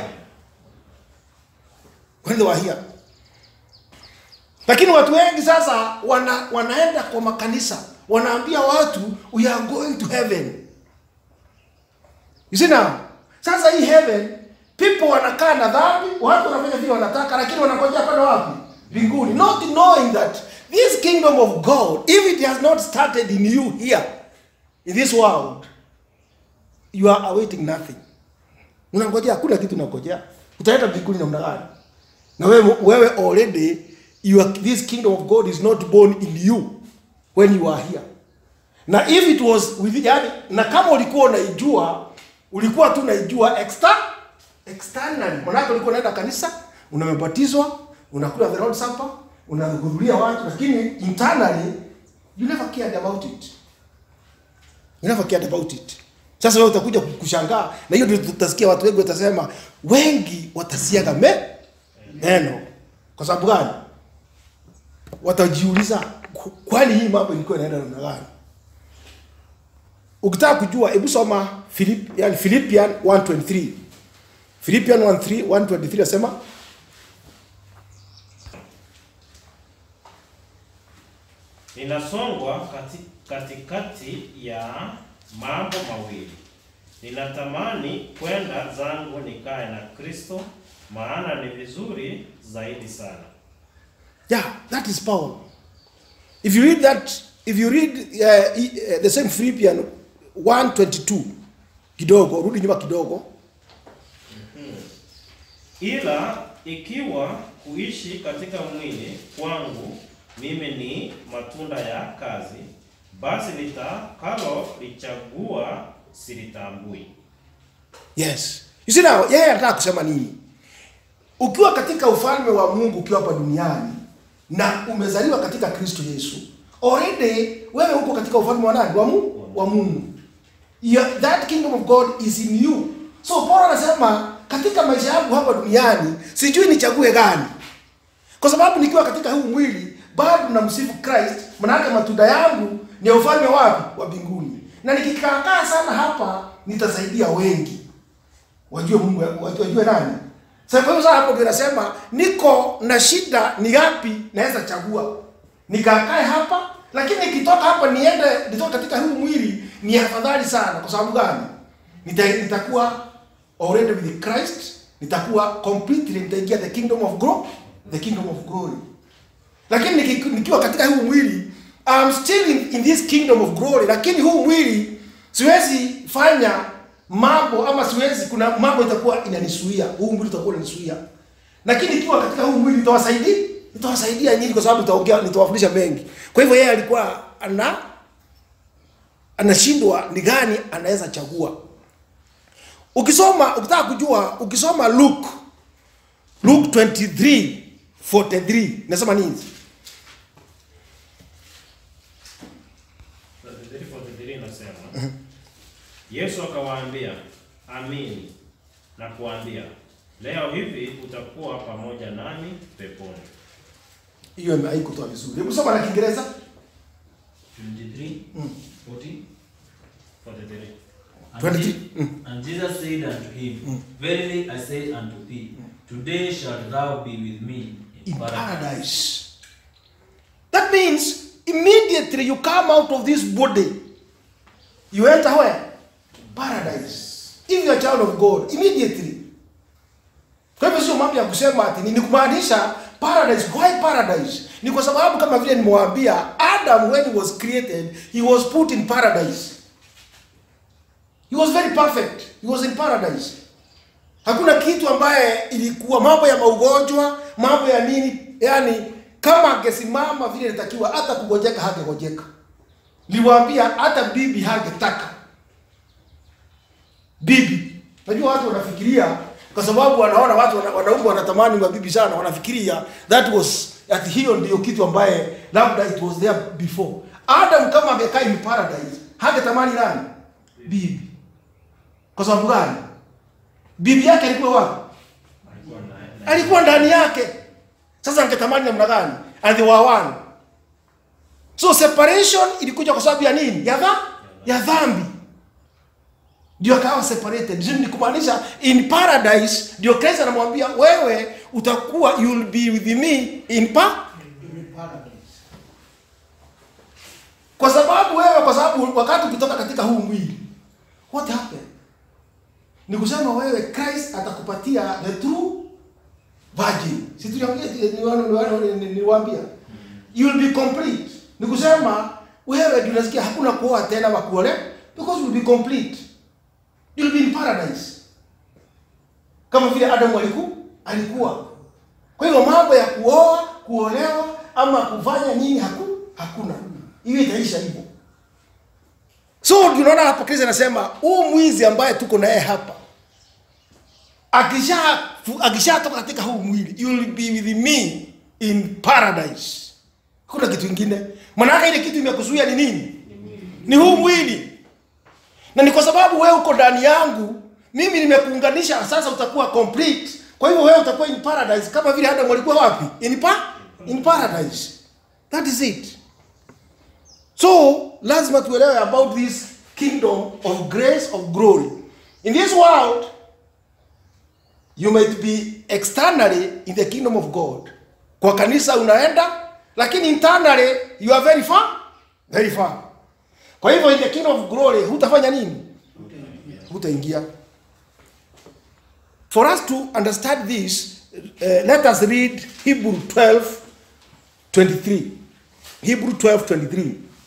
when they were here lakini watu wengi sasa wana, wanaenda kwa makanisa wanaambia watu we are going to heaven you see now sasa hii heaven people wanakaa na dhambi watu wanafanya vile wanataka lakini wanangojea kwenda wapi mbinguni not knowing that this kingdom of god if it has not started in you here in this world you are awaiting nothing unangojea hakuna kitu unangojea utaenda mbinguni namna gani na wewe, wewe already you are, this kingdom of god is not born in you when you are here na if it was with, yani, na kama ulikuwa unaijua ulikuwa tu unaijua extra externally manake ulikuwa unaenda kanisa unamebatizwa unakula the Lord's supper unahudhuria watu lakini internally you never cared about it you never cared about it sasa wewe utakuja kushangaa na hiyo ndio tutasikia watu wengi watasema wengi watasiaga me neno kwa sababu gani watajiuliza "Ku- kwani hii mambo ilikuwa inaenda namna gani ukitaka kujua hebu soma Philip, yani Philippian 123 Philippian 1:3 123 asema Ninasongwa kati, katikati ya mambo mawili. Ninatamani kwenda zangu nikae na Kristo, maana ni vizuri zaidi sana. yeah that is Paul if you read that if you read uh, i- uh, the same Philippian 122 kidogo rudi nyuma kidogo Ila ikiwa kuishi katika mwili kwangu mimi ni matunda ya kazi, basi litakalo lichagua silitambui. Yes. You see now, yeye anataka kusema nini? Ukiwa katika ufalme wa Mungu ukiwa hapa duniani na umezaliwa katika Kristo Yesu, already wewe uko katika ufalme wa nani? Wa Mungu, wa Mungu. Your, that kingdom of God is in you. So Paulo anasema katika maisha yangu hapa duniani sijui nichague gani. Kwa sababu nikiwa katika huu mwili bado namsifu Christ, maanake matunda yangu ni ya ufalme wapi? Wa mbinguni. Na nikikaakaa sana hapa nitasaidia wengi wajue Mungu, wajue, wajue nani. Sasa kwa hiyo sasa hapo ndio nasema niko na shida, ni yapi naweza chagua? Nikakae hapa, lakini nikitoka hapa niende nitoka katika huu mwili ni afadhali sana. Kwa sababu gani? Nita, nitakuwa already with Christ nitakuwa completely nitaingia the kingdom of glory, the kingdom of glory. Lakini niki- nikiwa katika huu mwili I'm still in, in this kingdom of glory, lakini huu mwili siwezi fanya mambo ama siwezi, kuna mambo itakuwa inanisuia, huu mwili utakuwa unanisuia. Lakini ikiwa katika huu mwili nitawasaidia, nitawasaidia nyinyi kwa sababu nitaongea, nitawafundisha mengi. Kwa hivyo yeye alikuwa ana anashindwa ni gani anaweza chagua. Ukisoma ukitaka kujua, ukisoma Luke Luke 23 43 nasema nini? 43 inasema Yesu akawaambia, amini na kuambia, leo hivi utakuwa pamoja nami peponi. Hiyo haikutoa vizuri. Hebu soma na Kiingereza. 23, Mm. 40. 43. And, 23, Je- and Jesus said unto him, Verily I say unto thee, today shalt thou be with me in in paradise. paradise. That means immediately you come out of this body, you enter where? Paradise. If you're a child of God, immediately. Kwa hivyo sio mambo ya kusema ati ni ni kumaanisha paradise. Why paradise? Ni kwa sababu kama vile nimewaambia, Adam when he was created, he was put in paradise. He was very perfect. He was in paradise. Hakuna kitu ambaye ilikuwa mambo ya maugonjwa, mambo ya nini, yani kama angesimama vile inatakiwa, hata kugojeka hangegojeka. Niliwaambia hata bibi hangetaka bibi. Najua watu wanafikiria kwa sababu wanaona watu wana- wanaume wanatamani mabibi sana, wanafikiria that was ati hiyo ndio kitu ambaye labda it was there before. Adam kama angekaa in paradise hangetamani nani? Bibi. Kwa sababu gani? Bibi yake alikuwa wapi? Alikuwa na- na- alikuwa ndani yake. Sasa angetamani namna gani? And they were one. So separation ilikuja kwa sababu ya nini? Ya dha? Ya dhambi. Ndio akawa separated. Ndio ni kumaanisha in paradise ndio Kristo anamwambia wewe utakuwa you will be with me in pa in paradise. kwa sababu wewe kwa sababu wakati ukitoka katika huu mwili what happened? Ni kusema wewe Christ atakupatia the true virgin. Si tuliongea niwaambia. You will be complete. Ni kusema wewe ndio unasikia hakuna kuoa tena wa kuolewa because you will be complete. You will be in paradise. Kama vile Adam alikuwa alikuwa. Kwa hivyo mambo ya kuoa, kuolewa ama kufanya nini haku, hakuna. Hiyo itaisha hivyo. So tunaona hapa Kristo anasema huu mwizi ambaye tuko naye hapa akisha akishatoka katika huu mwili you will be with me in paradise. Kuna kitu kingine. Maana ile kitu imekuzuia ni nini? Ni huu mwili. Na ni kwa sababu wewe uko ndani yangu, mimi nimekuunganisha, sasa utakuwa complete. Kwa hivyo wewe utakuwa in paradise kama vile Adam alikuwa wapi? In pa in paradise. That is it. So lazima tuelewe about this kingdom of grace of glory. In this world you might be externally in the kingdom of God. Kwa kanisa unaenda lakini internally you are very far, very far. Kwa hivyo in the kingdom of glory hutafanya nini? Hutaingia. For us to understand this, uh, let us read Hebrew 12 23. Hebrew 12 23.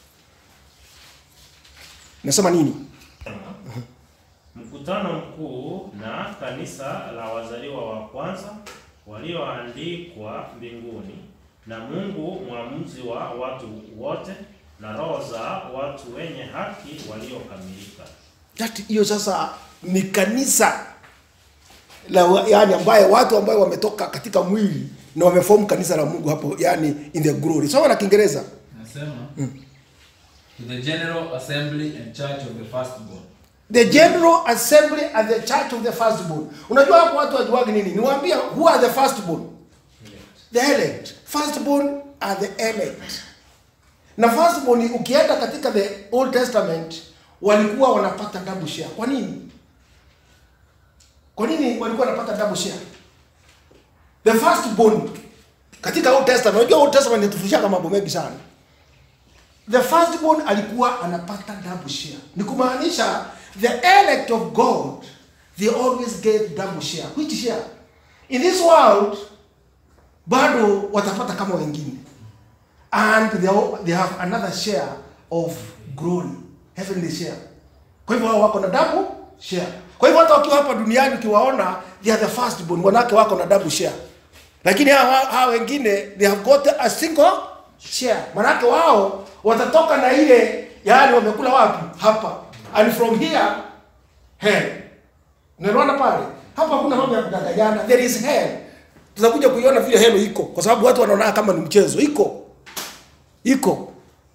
Nasema nini? Mkutano mkuu na kanisa la wazaliwa wa kwanza walioandikwa mbinguni na Mungu mwamuzi wa watu wote na roho za watu wenye haki waliokamilika. That hiyo sasa ni kanisa la wa- yani ambaye watu ambayo wametoka katika mwili na wameform kanisa la Mungu hapo yani in the glory. Soma na Kiingereza. Nasema, to the general assembly and church of the firstborn The general assembly and the church of the firstborn. Unajua hapo watu wajuagi nini? Niwaambia who are the firstborn? The elect. Firstborn are the elect. Na firstborn ukienda katika the Old Testament walikuwa wanapata double share. Kwa nini? Kwa nini walikuwa wanapata double share? The firstborn katika Old Testament, unajua Old Testament inatufundisha mambo mengi sana. The firstborn alikuwa anapata double share. Ni kumaanisha the elect of God, they always get double share which share in this world bado watapata kama wengine and they, all- they have another share of glory heavenly share kwa hivyo wao wako na double share kwa hivyo hata wakiwa hapa duniani ukiwaona they are the first born wanawake wako na double share lakini hawa, hawa wengine they have got a single share manake wao watatoka na ile yaani wamekula wapi hapa and from here hell unaelewana pale hapa hakuna mambo ya kudanganyana there is hell tutakuja kuiona vile hell iko kwa sababu watu wanaona kama ni mchezo iko iko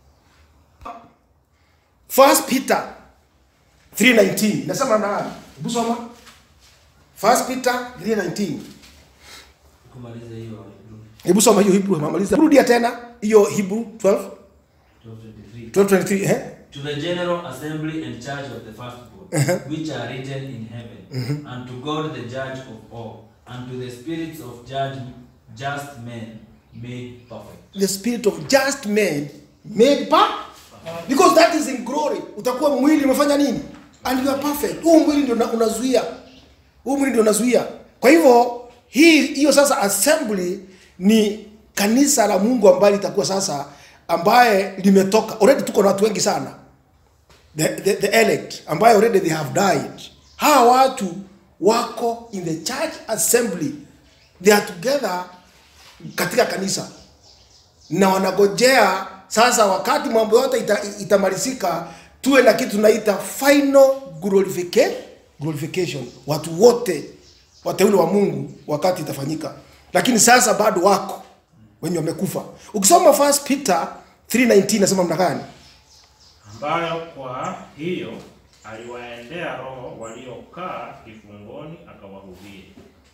first peter 319 nasema na nani hebu soma first peter 319 kumaliza hiyo Hebrew hebu soma hiyo hebrew mamaliza rudia tena hiyo hebrew 12 12:23. 1223 eh To the general assembly and church of the firstborn, which are written in heaven, and to God the judge of all, and to the spirits of judge, just men made perfect. the spirit of just men made pa because that is in glory utakuwa mwili umefanya nini and you are perfect huu mwili ndio una- unazuia huu mwili ndio unazuia kwa hivyo hii hiyo sasa assembly ni kanisa la mungu ambaye litakuwa sasa ambaye limetoka already tuko na watu wengi sana the, the, the elect ambaye already they have died hawa watu wako in the church assembly they are together katika kanisa na wanagojea sasa wakati mambo yote ita, itamalizika tuwe na kitu tunaita final glorifica- glorification watu wote wateule wa mungu wakati itafanyika lakini sasa bado wako wenye wamekufa ukisoma first peter 319 nasema mna gani ambayo kwa hiyo aliwaendea roho waliokaa kifungoni akawahubiri.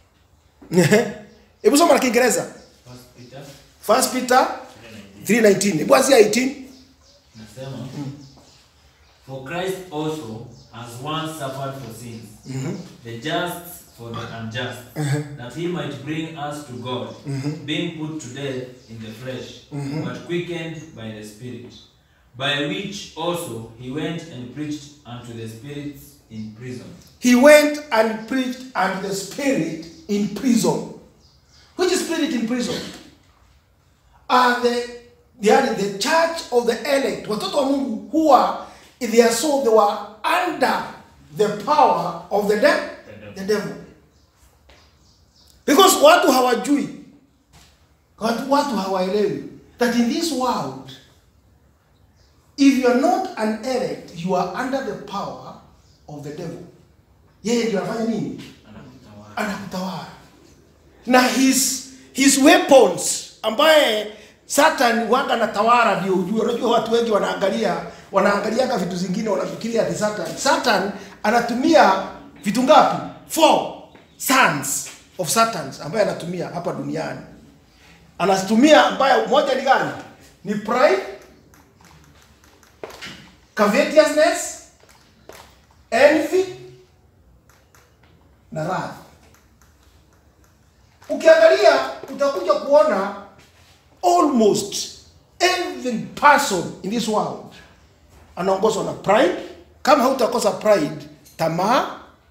hebu soma na kiingereza First Peter first peter 319 hebu anzia 18 nasema, For Christ also has once suffered for sins, the just for the unjust, that he might bring us to God, being put to death in the flesh, but quickened by the Spirit, by which also he went and preached unto the spirits in prison, he went and preached unto the spirit in prison which spirit in prison are the they are in the church of the elect watoto wa mungu huwa in their soul they were under the power of the, de- the devil because watu hawajui watu, watu hawaelewi that in this world if you are not an elect you are under the power of the devil yeye ndio anafanya nini anakutawala. anakutawala na his his weapons ambaye satan waga anatawala ndio ujue unajua watu wengi wanaangalia wanaangaliaga vitu zingine wanafikiria ati satan satan anatumia vitu ngapi four sons of satans ambaye anatumia hapa duniani anatumia ambaye moja ni gani ni pride covetousness envy na wrath ukiangalia utakuja kuona almost every person in this world anaongozwa na pride kama hautakosa pride tamaa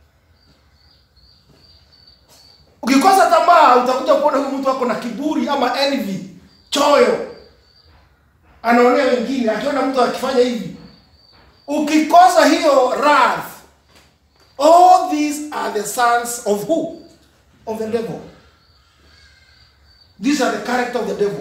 ukikosa tamaa utakuja kuona huyu mtu ako na kiburi ama envy choyo anaonea wengine akiona mtu akifanya hivi ukikosa hiyo wrath all these are the sons of who of the devil these are the character of the devil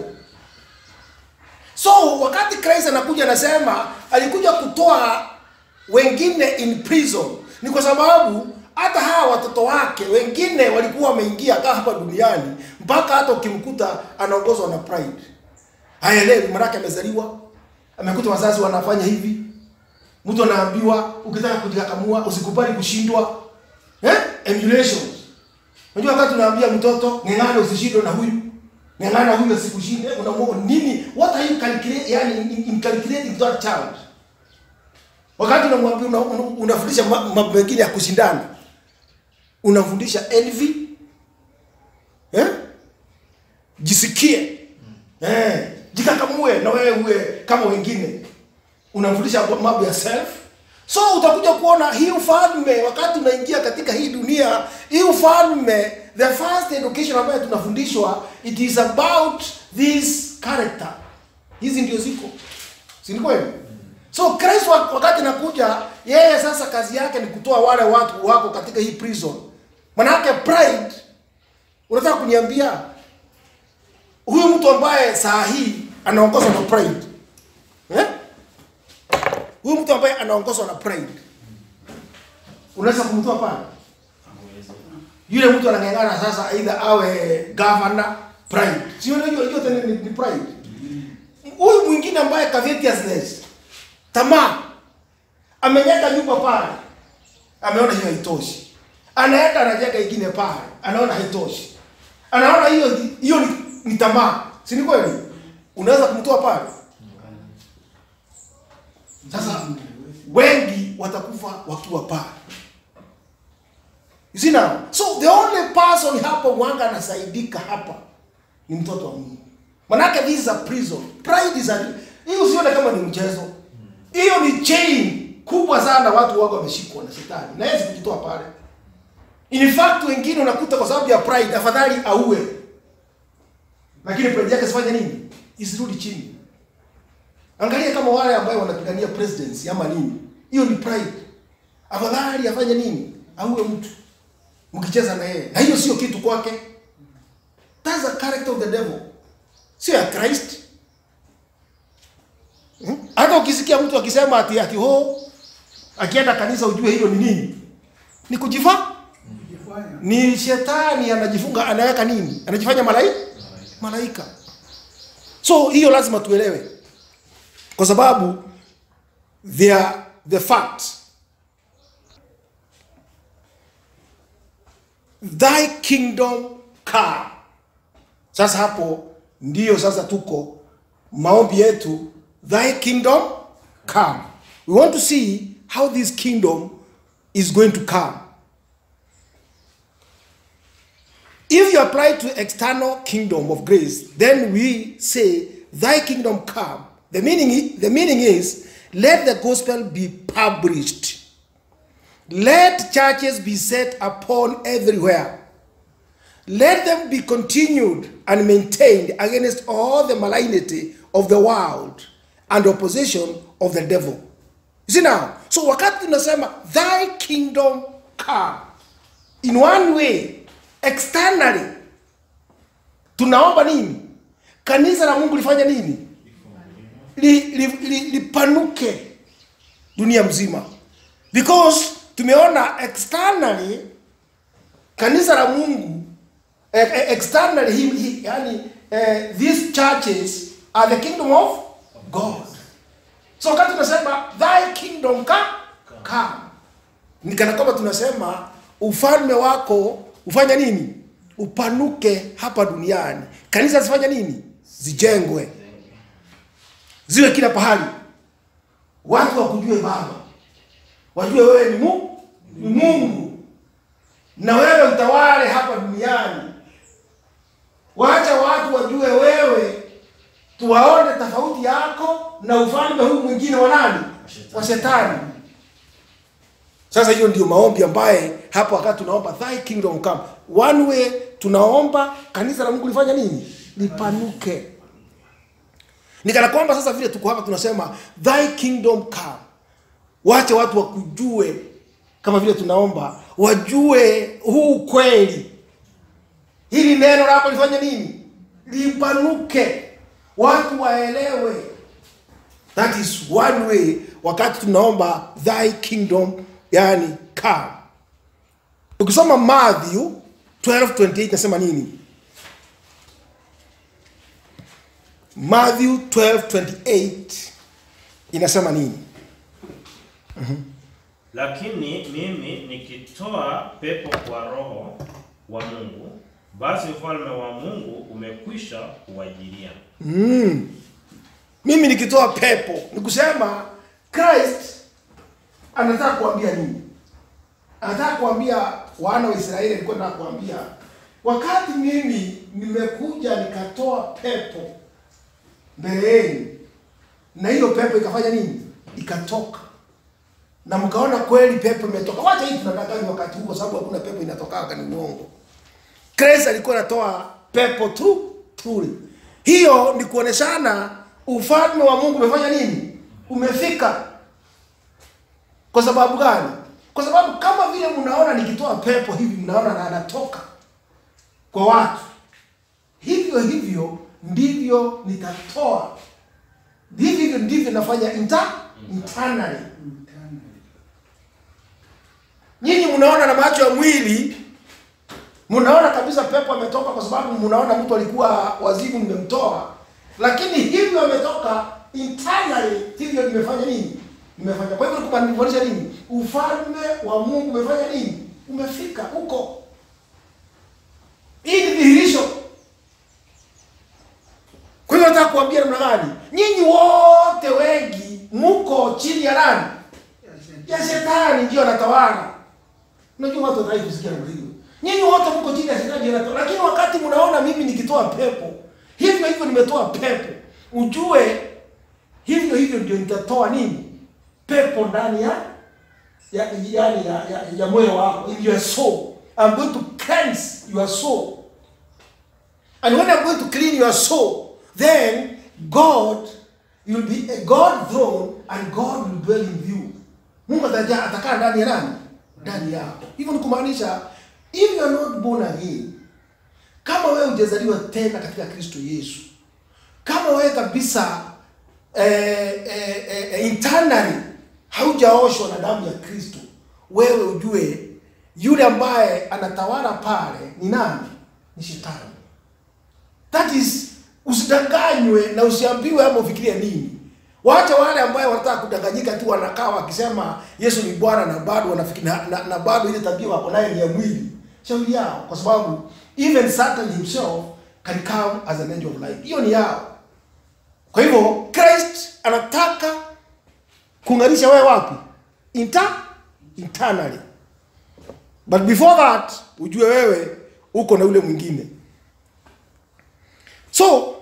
so wakati christ anakuja anasema alikuja kutoa wengine in prison ni kwa sababu hata hawa watoto wake wengine walikuwa wameingia kaa hapa duniani mpaka hata ukimkuta anaongozwa na pride haelewi manake amezaliwa amekuta wazazi wanafanya hivi mtu anaambiwa ukitaka kujikakamua usikubali kushindwa eh? emulations unajua wakati unaambia mtoto ng'ang'ana usishindwe na huyu ng'ang'ana huyu asikushinde unamwona nini what are you calculate yani in, in calculating that child wakati unamwambia una, una, unafundisha ma- mambo mengine ya kushindana unamfundisha envy eh? jisikie eh, jikakamue na wewe uwe kama wengine unamfundisha mambo ya self so utakuja kuona hii ufalme wakati unaingia katika hii dunia hii ufalme the first education ambayo tunafundishwa it is about this character hizi ndio ziko si ni kweli so Christ wa- wakati nakuja yeye sasa kazi yake ni kutoa wale watu wako katika hii prison manake pride unataka kuniambia huyu mtu ambaye saa hii anaongozwa na pride eh? huyu mtu ambaye anaongozwa na pride unaweza kumtoa pale yule mtu anang'ang'ana sasa aidha awe governor pride sio hiyo hiyo tena ni, ni pride huyu mwingine ambaye covetousness tamaa amejenga nyumba pale ameona hiyo haitoshi anaenda anajenga ingine pale anaona haitoshi anaona hiyo hiyo ni, ni tamaa si ni kweli unaweza kumtoa pale sasa wengi watakufa wakiwa pale You see now? So the only person hapa mwanga anasaidika hapa ni mtoto wa Mungu. Manake this is a prison. Pride is a hiyo usione kama ni mchezo. Hiyo ni chain kubwa sana watu wako wameshikwa na shetani. Na yeye kujitoa pale. In fact wengine unakuta kwa sababu ya pride afadhali auwe. Lakini pride yake sifanye nini? Isirudi chini. Angalia kama wale ambao wanapigania presidency ama nini. Hiyo ni pride. Afadhali afanye nini? Auwe mtu mkicheza na yeye na hiyo sio kitu kwake that's a character of the devil sio ya christ Hmm? hata ukisikia mtu akisema ati ati ho akienda kanisa ujue hilo ni nini ni kujifaa Kujifanya. ni shetani anajifunga anaweka nini anajifanya malaika malaika so hiyo lazima tuelewe kwa sababu they are the fact thy kingdom come sasa hapo ndiyo sasa tuko maombi yetu thy kingdom come we want to see how this kingdom is going to come If you apply to external kingdom of grace, then we say, Thy kingdom come. The meaning, i- the meaning is, let the gospel be published. Let churches be set upon everywhere. Let them be continued and maintained against all the malignity of the world and opposition of the devil. You see now, so wakati tunasema thy kingdom come, in one way externally tunaomba nini kanisa la mungu lifanye nini li, li, li, lipanuke dunia mzima because tumeona externally kanisa la mungu eh, eh, externally he, he, yani, eh, these churches are the kingdom of god so wakati tunasema thy kingdom come, come ni kana kwamba tunasema ufalme wako ufanya nini upanuke hapa duniani kanisa zifanya nini zijengwe ziwe kila pahali watu wakujue baba wajue wewe ni Mungu, ni mungu na wewe utawale hapa duniani wacha watu wajue wewe tuwaone tofauti yako na ufalme huu mwingine wa nani wa shetani sasa hiyo ndio maombi ambaye hapo wakati tunaomba thy kingdom come one way tunaomba kanisa la mungu lifanya nini lipanuke nikana kwamba sasa vile tuko hapa tunasema thy kingdom come wache watu wakujue kama vile tunaomba wajue huu kweli hili neno lako lifanye nini lipanuke watu waelewe that is one way wakati tunaomba thy kingdom yani come ukisoma matthew 12:28 nasema nini matthew 12:28 inasema nini Lakini mimi nikitoa pepo kwa Roho wa Mungu, basi ufalme wa Mungu umekwisha kuwajilia. mimi nikitoa pepo ni kusema christ anataka kuambia nini anataka kuambia wana wa israeli alikuwa anataka kuambia wakati mimi nimekuja nikatoa pepo mbele yenu na hiyo pepo ikafanya nini ikatoka na mkaona kweli pepo imetoka. Wacha hii tunadanganywa wakati huu, kwa sababu hakuna pepo inatoka, ni uongo. Christ alikuwa anatoa pepo tu truly. Hiyo ni kuoneshana ufalme wa Mungu umefanya nini? Umefika. Kwa sababu gani? Kwa sababu kama vile mnaona nikitoa pepo hivi, mnaona na anatoka kwa watu, hivyo hivyo ndivyo nitatoa, hivyo hivyo ndivyo nafanya inter, internally. Mtani. Nyinyi mnaona na macho ya mwili, mnaona kabisa pepo ametoka, kwa sababu mnaona mtu alikuwa wazimu, nimemtoa. Lakini hivyo ametoka internally, hivyo nimefanya nini? Nimefanya. Kwa hivyo kumaanisha nini? Ufalme wa Mungu umefanya nini? Umefika huko. Hii ni dhihirisho. Kwa hivyo nataka kuambia namna gani? Nyinyi wote wengi mko chini ya nani? ya shetani ndio anatawala. Unajua watu wataki kusikia namna hiyo. Nyinyi wote mko chini ya shetani ndio anatawala. Lakini wakati mnaona mimi nikitoa pepo, hivyo hivyo nimetoa pepo, ujue hivyo hivyo ndio nitatoa nini? Pepo ndani ya ya yani ya, ya, ya moyo wako, in your soul. I'm going to cleanse your soul. And when I'm going to clean your soul, then God, you'll be a God throne and God will dwell in you. Mungu ataja atakaa ndani ya nani? Ndani yako. Hivyo ni kumaanisha if you are not born again, kama wewe hujazaliwa tena katika Kristo Yesu, kama wewe kabisa eh, eh, eh, internally haujaoshwa na damu ya Kristo, wewe ujue yule ambaye anatawala pale ni nani? Ni shetani. That is, usidanganywe na usiambiwe ama ufikirie nini. Wacha wale ambaye wanataka kudanganyika tu, wanakaa wakisema Yesu ni Bwana na bado wanafikiri na, na, na bado ile tabia wako nayo ni ya mwili. Shauri yao, kwa sababu even Satan himself can come as an angel of light. Hiyo ni yao. Kwa hivyo Christ anataka kung'arisha wewe wapi? Inter internally. But before that, ujue wewe uko na ule mwingine. So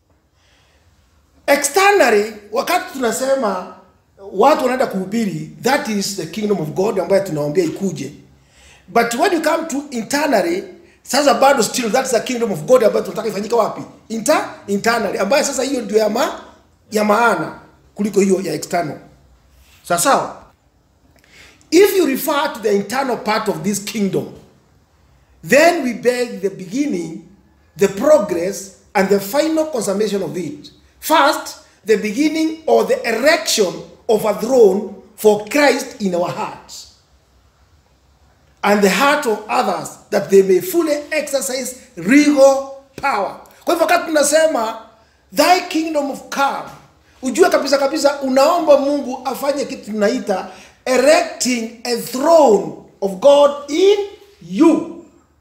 externally, wakati tunasema watu wanaenda kuhubiri, that is the kingdom of God ambayo tunawaambia ikuje. But when you come to internally, sasa bado still that's the kingdom of God ambayo tunataka ifanyike wapi? Inter internally, ambayo sasa hiyo ndio ya, ma, ya maana kuliko hiyo ya external. Sawa sawa? If you refer to the internal part of this kingdom, then we beg the beginning, the progress, and the final consummation of it. First, the beginning or the erection of a throne for Christ in our hearts, and the heart of others, that they may fully exercise regal power. Kwa hivyo wakati tunasema thy kingdom of come, ujue kabisa kabisa unaomba Mungu afanye kitu tunaita erecting a throne of God in you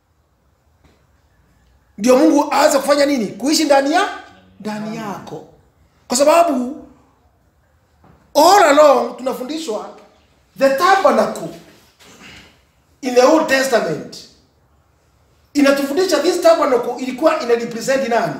ndio Mungu aanze kufanya nini? Kuishi ndani ya ndani yako, kwa sababu all along tunafundishwa the tabernacle in the Old Testament inatufundisha this tabernacle ilikuwa ina represent nani?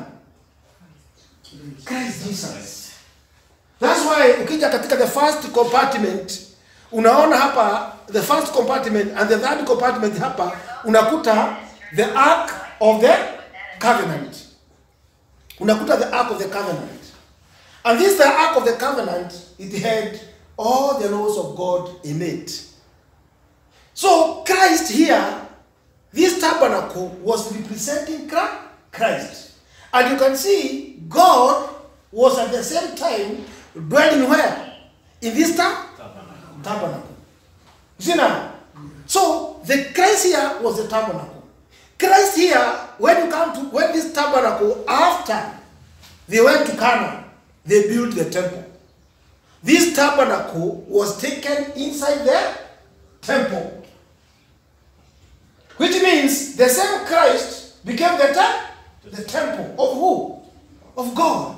Christ Jesus. That's why ukija katika the first compartment unaona hapa the first compartment and the third compartment hapa unakuta the ark of the covenant. Unakuta the ark of the covenant. And this the ark of the covenant, it had all the laws of God in it. So Christ here, this tabernacle was representing Chra- Christ. And you can see God was at the same time dwelling where? In this ta- tabernacle. You see now? So the Christ here was the tabernacle. Christ here, when you come to when this tabernacle, after they went to Canaan, they built the temple. This tabernacle was taken inside the temple. Which means the same Christ became the, te- the temple of who? Of God.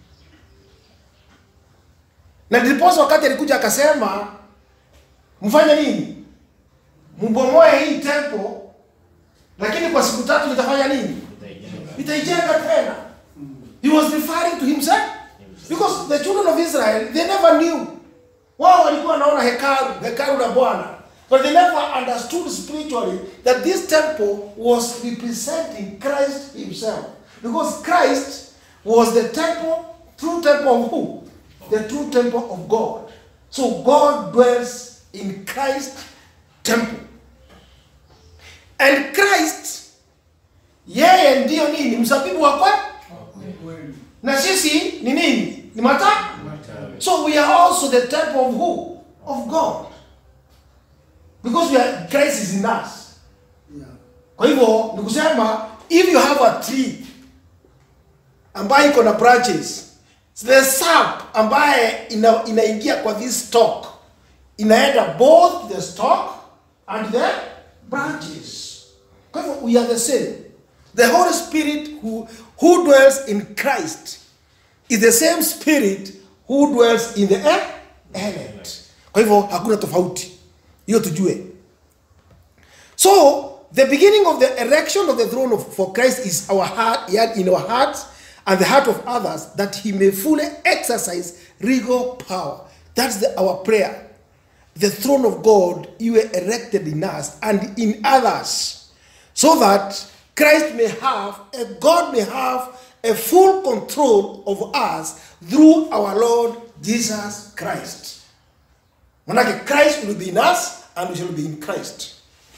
Na ndiposa wakati alikuja akasema mfanye nini? Mbomoe hii temple, lakini kwa siku tatu nitafanya nini? Nitaijenga tena. He was referring to himself because the children of Israel they never knew. Wao walikuwa wanaona hekalu hekalu la bwana but they never understood spiritually that this temple was representing christ himself because christ was the temple true temple of who the true temple of god so god dwells in christ temple and christ yeye ndiyo nini mzabibu wa kweli Kweli. na sisi ni nini ni matawi Matawi. So we are also the temple of who? Of God. Because we are, Christ is in us. Yeah. Kwa hivyo ni kusema if you have a tree ambayo iko na branches, the sap ambaye ina, inaingia kwa this stalk inaenda both the stalk and the branches. Kwa hivyo we are the same. The Holy Spirit who, who dwells in Christ is the same spirit who dwells in the e- elect. Kwa hivyo hakuna tofauti. Hiyo tujue. So, the beginning of the erection of the throne of, for Christ is our heart, yet in our hearts and the heart of others, that he may fully exercise regal power. That's the, our prayer. The throne of God, you were erected in us and in others, so that Christ may have, a God may have a full control of us through our Lord Jesus Christ. Manake Christ will be in us and we shall be in Christ.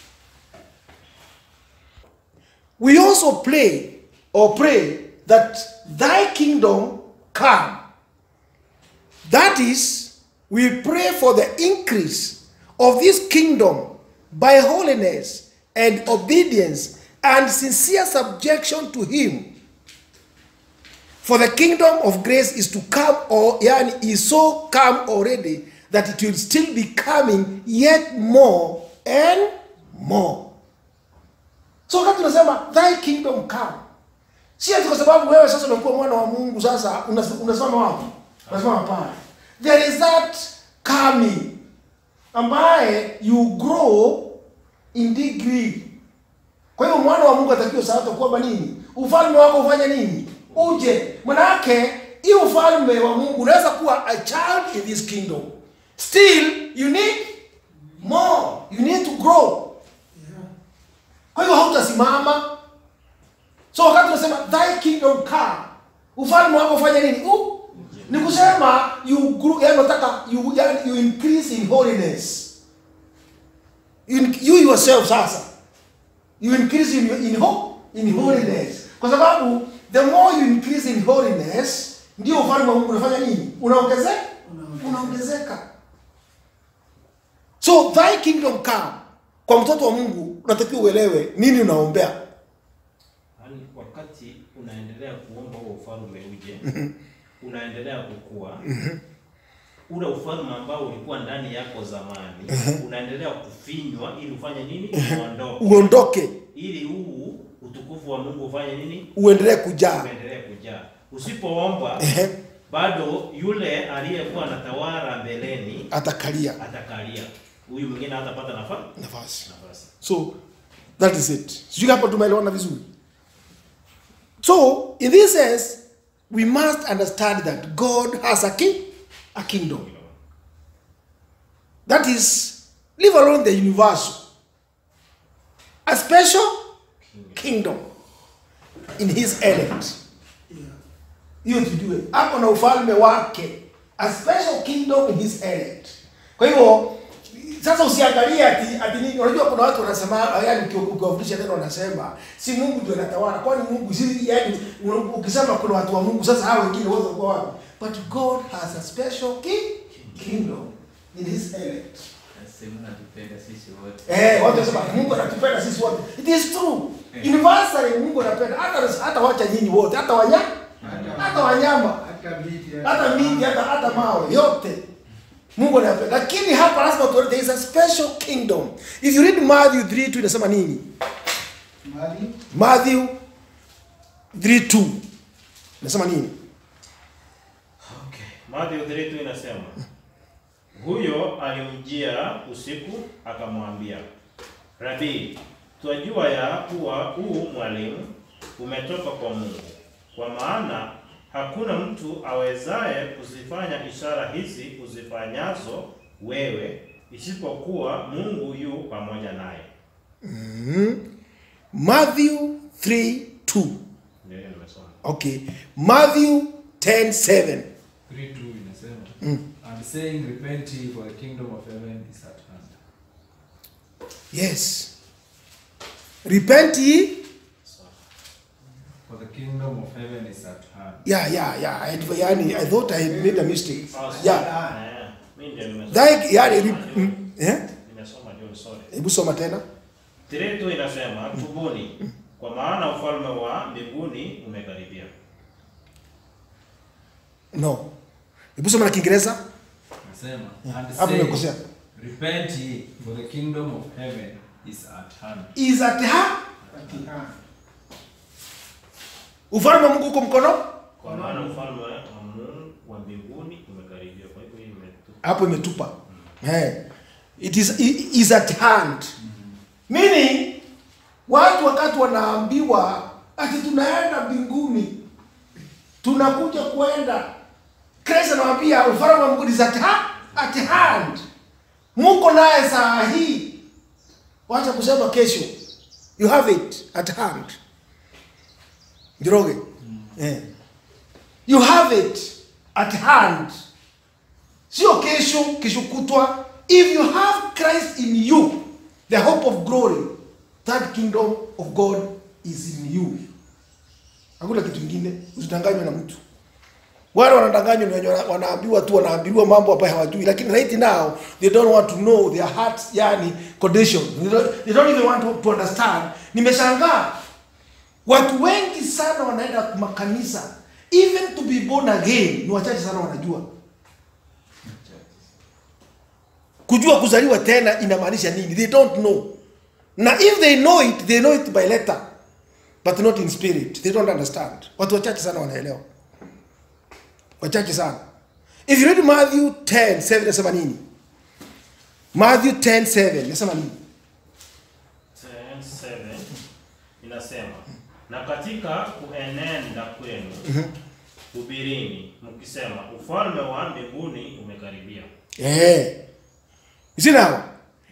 We also pray or pray that thy kingdom come. That is, we pray for the increase of this kingdom by holiness and obedience and sincere subjection to him. For the kingdom of grace is to come, or yani is so come already that it will still be coming yet more and more. So wakati tunasema thy kingdom come, si ati kwa sababu wewe sasa umekuwa mwana wa Mungu, sasa unas- unasimama wapi? Unasimama pale. There is that coming ambaye you grow in degree. Kwa hiyo mwana wa Mungu atakiwa sasa kwamba nini? Ufalme wako ufanye nini? Uje. Manake hii ufalme wa Mungu unaweza kuwa a child in this kingdom. Still you need more. You need to grow. Yeah. Kwa hiyo hautasimama. So wakati unasema thy kingdom come, ufalme wako ufanye nini? U, ni kusema you grow, yani unataka you, yani you increase in holiness. You, you yourself sasa you increase in, in, ho, in holiness kwa sababu the more you increase in holiness ndio ufalme wa Mungu unafanya nini? Unaongezeka, Unaongezeka. unaongezeka. So thy kingdom come, kwa mtoto wa Mungu unatakiwa uelewe nini unaombea. Yaani wakati unaendelea kuomba huo ufalme uje, unaendelea kukua, ule ufalme ambao ulikuwa ndani yako zamani unaendelea kufinywa ili ufanye nini? Uondoke, Uondoke, ili huu utukufu wa Mungu ufanye nini? uendelee kujaa. Uendelee kujaa. Usipoomba Ehe, bado yule aliyekuwa anatawala mbeleni atakalia atakalia, huyu mwingine hatapata nafasi nafasi. nafasi. So that is it. Sijui hapa tumeelewana vizuri. So in this sense we must understand that God has a king, a kingdom. That is, leave alone the universal, a special kingdom in his elect. Yeah. hiyo tujue ako na ufalme wake a special kingdom in his elect kwa hivyo sasa usiangalie ati ati nini unajua kuna watu wanasema yani uki- ukiwafundisha tena wanasema si Mungu ndio anatawala kwani Mungu si yani u- ukisema kuna watu wa Mungu sasa hao wengine wote wako wapi but God has a special king, kingdom in his elect Nasema natupenda sisi wote. Eh, watu wanasema Mungu anatupenda sisi wote. It is true. Universally Mungu anapenda hata hata wacha nyinyi wote, hata wanyama, hata wanyama, Hata miti. hata miti, hata hata mawe yote. Mungu anapenda. Lakini hapa lazima tuone there is a special kingdom. If you read Matthew 3:2 inasema nini? Mali. Matthew 3:2 inasema nini? Mathayo 3:2 inasema huyo alimjia usiku akamwambia, Rabii, twajua ya kuwa huu mwalimu umetoka kwa Mungu, kwa maana hakuna mtu awezaye kuzifanya ishara hizi uzifanyazo wewe, isipokuwa Mungu yu pamoja naye. Matthew 3 2. Ndio hiyo nimesoma. Okay. Matthew 10 7. 3 2 inasema and saying repent ye for the kingdom of heaven is at hand Yes. Repent ye. for the kingdom of heaven is at hand Yeah, yeah, yeah. I, yani, I thought I had made a mistake. Sawa, Yeah. sawa. Eh, mimi ndio nimesoma. Thy, yani, re, mm, eh? Nimesoma John, sorry. Hebu soma tena. Tiretu inasema tubuni, kwa maana ufalme wa mbinguni umekaribia. No. Hebu soma na Kiingereza. Nasema and Hapo saying umekosea. repent ye for the kingdom of heaven is at hand Is at her. Katika Ufalme wa Mungu uko mkono? Kwa maana ufalme wa Mungu wa mbinguni umekaribia. Kwa hivyo hii imetu Hapo imetupa. Eh. It is it is at hand. Meaning watu wakati wanaambiwa ati tunaenda mbinguni tunakuja kwenda Kristo anawaambia ufalme wa Mungu is at, ha at hand. Muko naye saa hii. Wacha kusema kesho. You have it at hand. Njoroge. Eh. You have it at hand. Sio kesho, kesho kutwa. If you have Christ in you, the hope of glory, that kingdom of God is in you. Hakuna kitu kingine, usidanganywe na mtu. Wale wanadanganywa ni wenye wana- wanaambiwa tu wanaambiwa mambo ambayo hawajui, lakini right now they don't want to know their hearts, yani condition. They don't, they don't even want to, to understand. Nimeshangaa watu wengi sana wanaenda makanisa, even to be born again ni wachache sana wanajua. kujua kuzaliwa tena inamaanisha nini they don't know na if they know it they know it by letter but not in spirit they don't understand watu wachache sana wanaelewa wachache sana if you read matthew 10 7 nasema nini matthew 10 7 nasema nini 10:7 inasema na katika kuenenda kwenu hubirini mkisema ufalme wa mbinguni umekaribia. eh you see now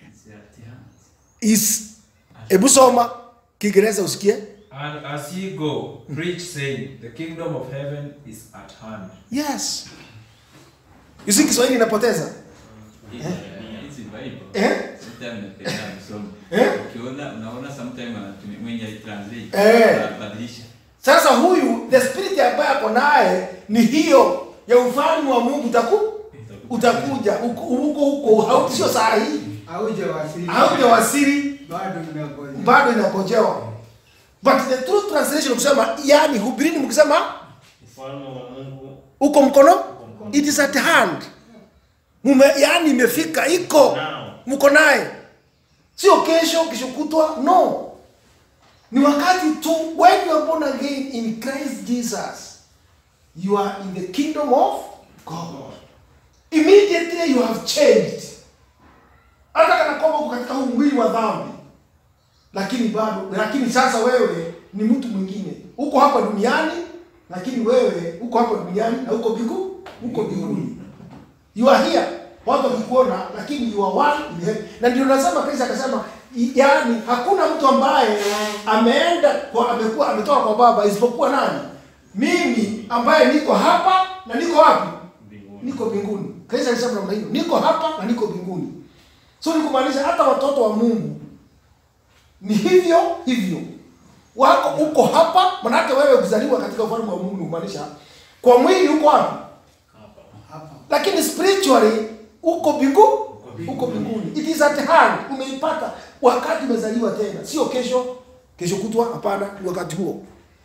is hebu soma kiingereza usikie and as ye go preach saying the kingdom of heaven is at hand yes you see kiswahili inapoteza hizi Bible eh sometimes napenda kusoma. Eh? Ukiona unaona sometimes anatumia mwenye translate Eh. anabadilisha. Sasa huyu the spirit ambaye ako naye ni hiyo ya ufalme wa Mungu utaku utakuja uko huko huko hau sio saa hii hauje wasili haujawasili bado inagoja bado inakojewa but the true translation kusema yani hubirini mkisema Ufalme wa Mungu uko mkono it is at hand mume yani imefika iko Now. mko naye sio kesho kesho kutwa no ni wakati tu when you are born again in Christ Jesus you are in the kingdom of God immediately you have changed hata kana kwamba uko katika huu mwili wa dhambi lakini bado lakini sasa wewe ni mtu mwingine uko hapa duniani lakini wewe uko hapa duniani na uko mbingu uko mbinguni you are here watu wakikuona lakini you are one in heaven na ndio nasema Kristo akasema i- yaani hakuna mtu ambaye ameenda kwa amekuwa ametoka kwa baba isipokuwa nani mimi ambaye niko hapa na niko wapi mbinguni. niko mbinguni Kristo alisema namna hiyo niko hapa na niko mbinguni so ni kumaanisha hata watoto wa Mungu ni hivyo hivyo wako uko hapa manake wewe kuzaliwa katika ufalme wa Mungu ni kumaanisha kwa mwili uko wapi Hapa. hapa lakini spiritually uko mbingu uko mbinguni it is at hand umeipata wakati umezaliwa tena sio kesho kesho kutwa hapana ni wakati huo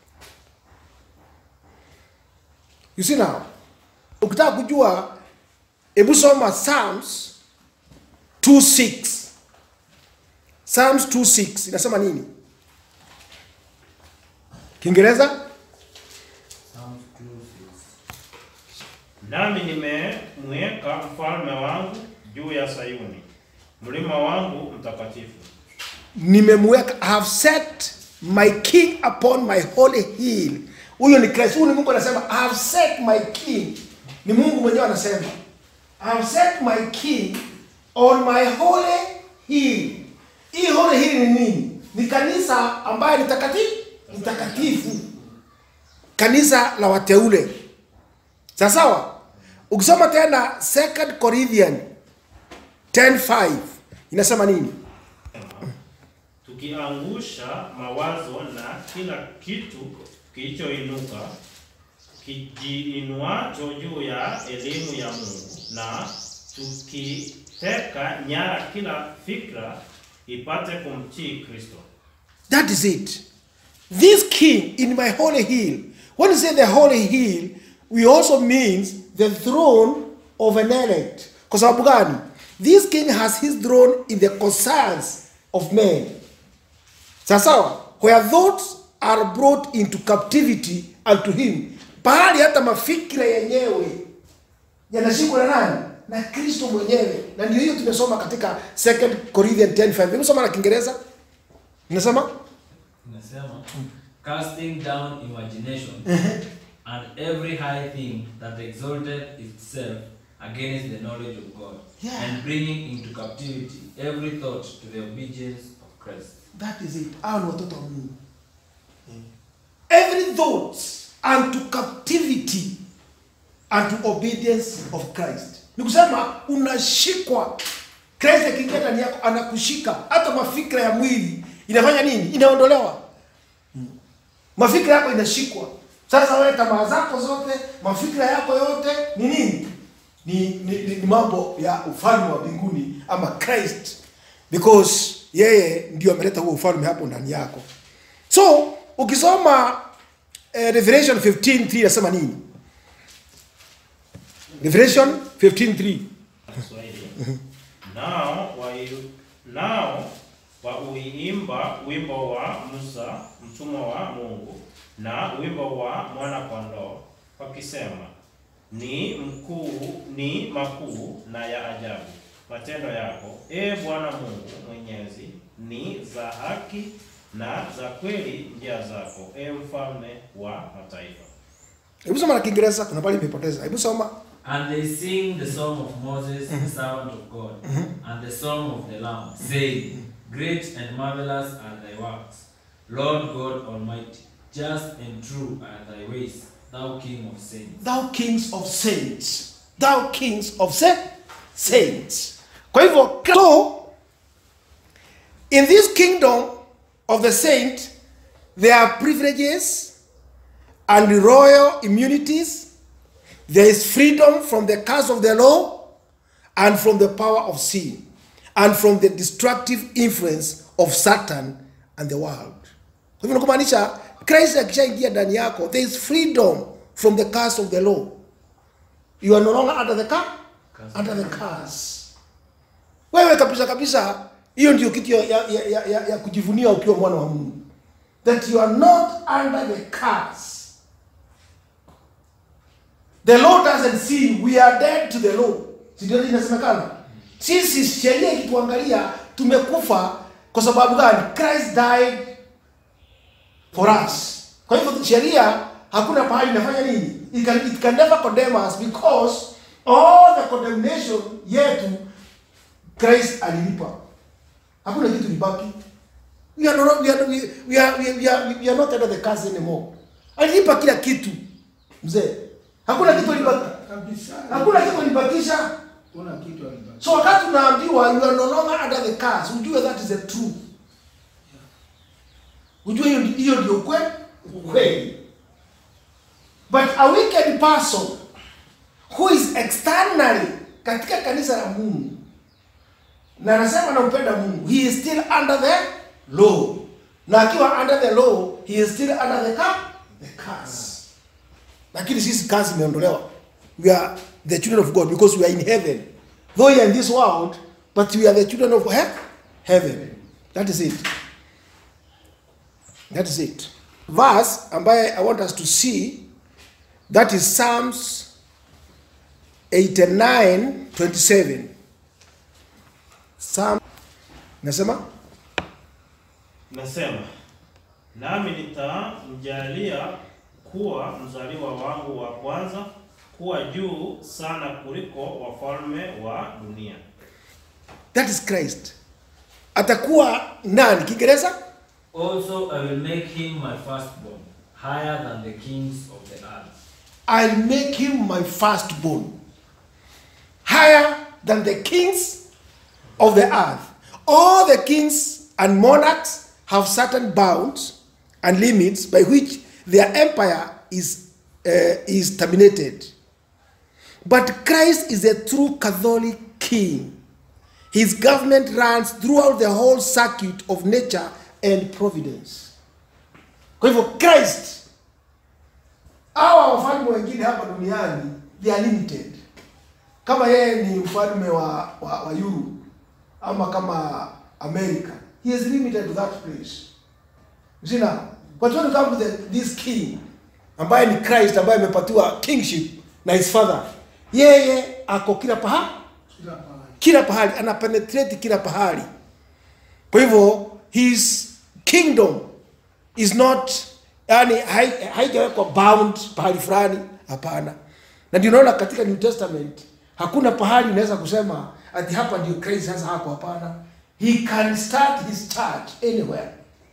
you see now ukitaka kujua hebu soma psalms 26 psalms 26 inasema nini kiingereza Nami nimemweka mfalme wangu juu ya Sayuni, mlima wangu mtakatifu. nimemweka I have set my king upon my holy hill huyo ni Kristo huyu ni Mungu anasema I have set my king ni Mungu mwenyewe anasema I have set my king on my holy hill. Hii holy hill ni nini? Ni kanisa ambayo ni takatifu, ni takatifu, kanisa la wateule. Sawa sawa. Ukisoma tena 2 Corinthians 10:5 inasema nini? tukiangusha mawazo na kila kitu kilichoinuka kijiinuacho juu ya elimu ya Mungu na tukiteka nyara kila fikra ipate kumtii Kristo. That is it. This king in my holy hill. When you say the holy hill, we also means the throne of an elect. Kwa sababu gani? This king has his throne in the concerns of men. Sawa sawa? Where thoughts are brought into captivity unto him. Pahali hata mafikira yenyewe yanashikwa na nani? Na Kristo mwenyewe. Na ndio hiyo tumesoma katika 2 Corinthians 10:5. Hebu soma na Kiingereza. Inasema? Inasema, casting down imagination and every high thing that exalted itself against the knowledge of God, Yeah. and bringing into captivity every thought to the obedience of Christ. That is it. Hao ni watoto wa Mungu. Every thought unto captivity unto obedience of Christ. Ni kusema unashikwa. Kristo akiingia ndani yako anakushika. Hata mafikra ya mwili inafanya nini? Inaondolewa. Mafikra yako inashikwa. Sasa wewe tamaa zako zote, mafikra yako yote ni nini? Ni, ni, ni, ni mambo ya ufalme wa mbinguni ama Christ because yeye ndio ameleta huo ufalme hapo ndani yako. So ukisoma eh, Revelation 15:3 inasema nini? Revelation 15:3 Kiswahili. Nao wai- nao wauimba wimbo wa Musa mtumwa wa Mungu na wimbo wa mwana kondoo wakisema, ni mkuu ni makuu na ya ajabu matendo yako, e Bwana Mungu Mwenyezi, ni za haki na za kweli njia zako, e mfalme wa mataifa. Hebu soma na Kiingereza, kuna pale nimepoteza. Hebu soma. And they sing the song of Moses, the servant of God, and the song of the Lamb, saying, Great and marvelous are thy works, Lord God Almighty. Just and true are thy ways, thou King of saints. Thou kings of saints. Thou kings of sa saints. Kwa hivyo, so in this kingdom of the saint there are privileges and royal immunities. There is freedom from the curse of the law and from the power of sin and from the destructive influence of Satan and the world. Kwa hivyo nakumaanisha Christ akishaingia ndani yako, there is freedom from the curse of the law. You are no longer under the curse, under the curse. Wewe kabisa kabisa, hiyo ndio kitu ya, ya, ya, ya, ya kujivunia ukiwa mwana wa Mungu, that you are not under the curse. The law doesn't sin, we are dead to the law. Si ndio inasemekana? Sisi sheria ikituangalia tumekufa kwa sababu gani? Christ died for us. Kwa hivyo sheria hakuna pahali inafanya nini? It can, it can never condemn us because all the condemnation yetu Christ alilipa. Hakuna kitu libaki. We are not, we are, we, we are, we are, we are, we are not under the curse anymore. Alilipa kila kitu. Mzee. Hakuna kitu libaki. kabisa. Hakuna kitu libakisha. Kuna kitu alibaki. So wakati unaambiwa you are no longer under the curse, ujue that is the truth. Ujue hiyo ndi- hiyo ndio kwe kweli. But a wicked person who is externally katika kanisa la Mungu na anasema anampenda Mungu, he is still under the law. Na akiwa under the law, he is still under the curse, the curse. Lakini sisi kazi imeondolewa. We are the children of God because we are in heaven. Though we are in this world, but we are the children of he- heaven. That is it. That is it. Verse ambaye I want us to see that is Psalms 89 27. Psalm nasema Nasema, nami nitamjalia kuwa mzaliwa wangu wa kwanza kuwa juu sana kuliko wafalme wa dunia. that is Christ. Atakuwa nani? Kiingereza? Also, I will make him my firstborn, higher than the kings of the earth. I'll make him my firstborn, higher than the kings of the earth. All the kings and monarchs have certain bounds and limits by which their empire is, uh, is terminated. But Christ is a true Catholic king. His government runs throughout the whole circuit of nature and providence. Kwa hivyo Christ hawa wafalme wengine hapa duniani they are limited. Kama yeye ni mfalme wa, wa, wa Europe ama kama America, he is limited to that place. You see now, but when you come to the, this king ambaye ni Christ ambaye amepatiwa kingship na his father, yeye ako kila pahali Kila pahali. kila pahali ana penetrate kila pahali kwa hivyo his kingdom is not yani hai- haijawekwa bound pahali fulani hapana na ndio unaona katika new testament hakuna pahali unaweza kusema ati hapa ndio Christ sasa hako hapana he can start his church anywhere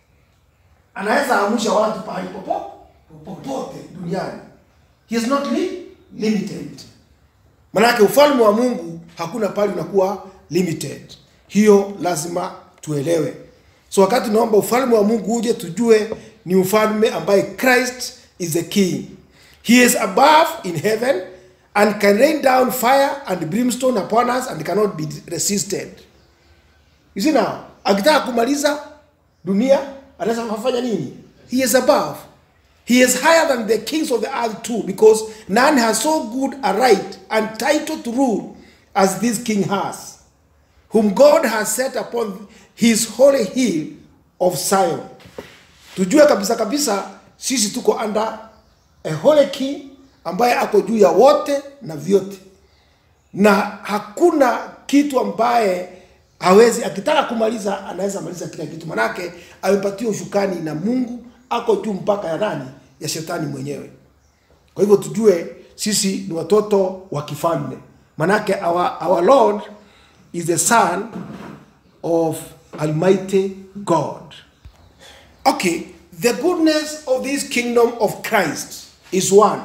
anaweza amusha watu pahali popote popote duniani he is not li limited Manake ufalme wa Mungu hakuna pale unakuwa limited. Hiyo lazima tuelewe. So wakati tunaomba ufalme wa Mungu uje, tujue ni ufalme ambaye Christ is the king. He is above in heaven and can rain down fire and brimstone upon us and cannot be resisted. You see now, akitaka kumaliza dunia anaweza kufanya nini? He is above. He is higher than the kings of the earth too, because none has so good a right and title to rule as this king has, whom God has set upon his holy hill of Zion. Tujue kabisa kabisa sisi tuko under a holy king ambaye ako juu ya wote na vyote na hakuna kitu ambaye hawezi akitaka kumaliza anaweza maliza kila kitu manake amepatiwa ushukani na mungu ako juu mpaka ya nani ya shetani mwenyewe kwa hivyo tujue sisi ni watoto wa kifalme manake our, our lord is the son of almighty god okay the goodness of this kingdom of christ is one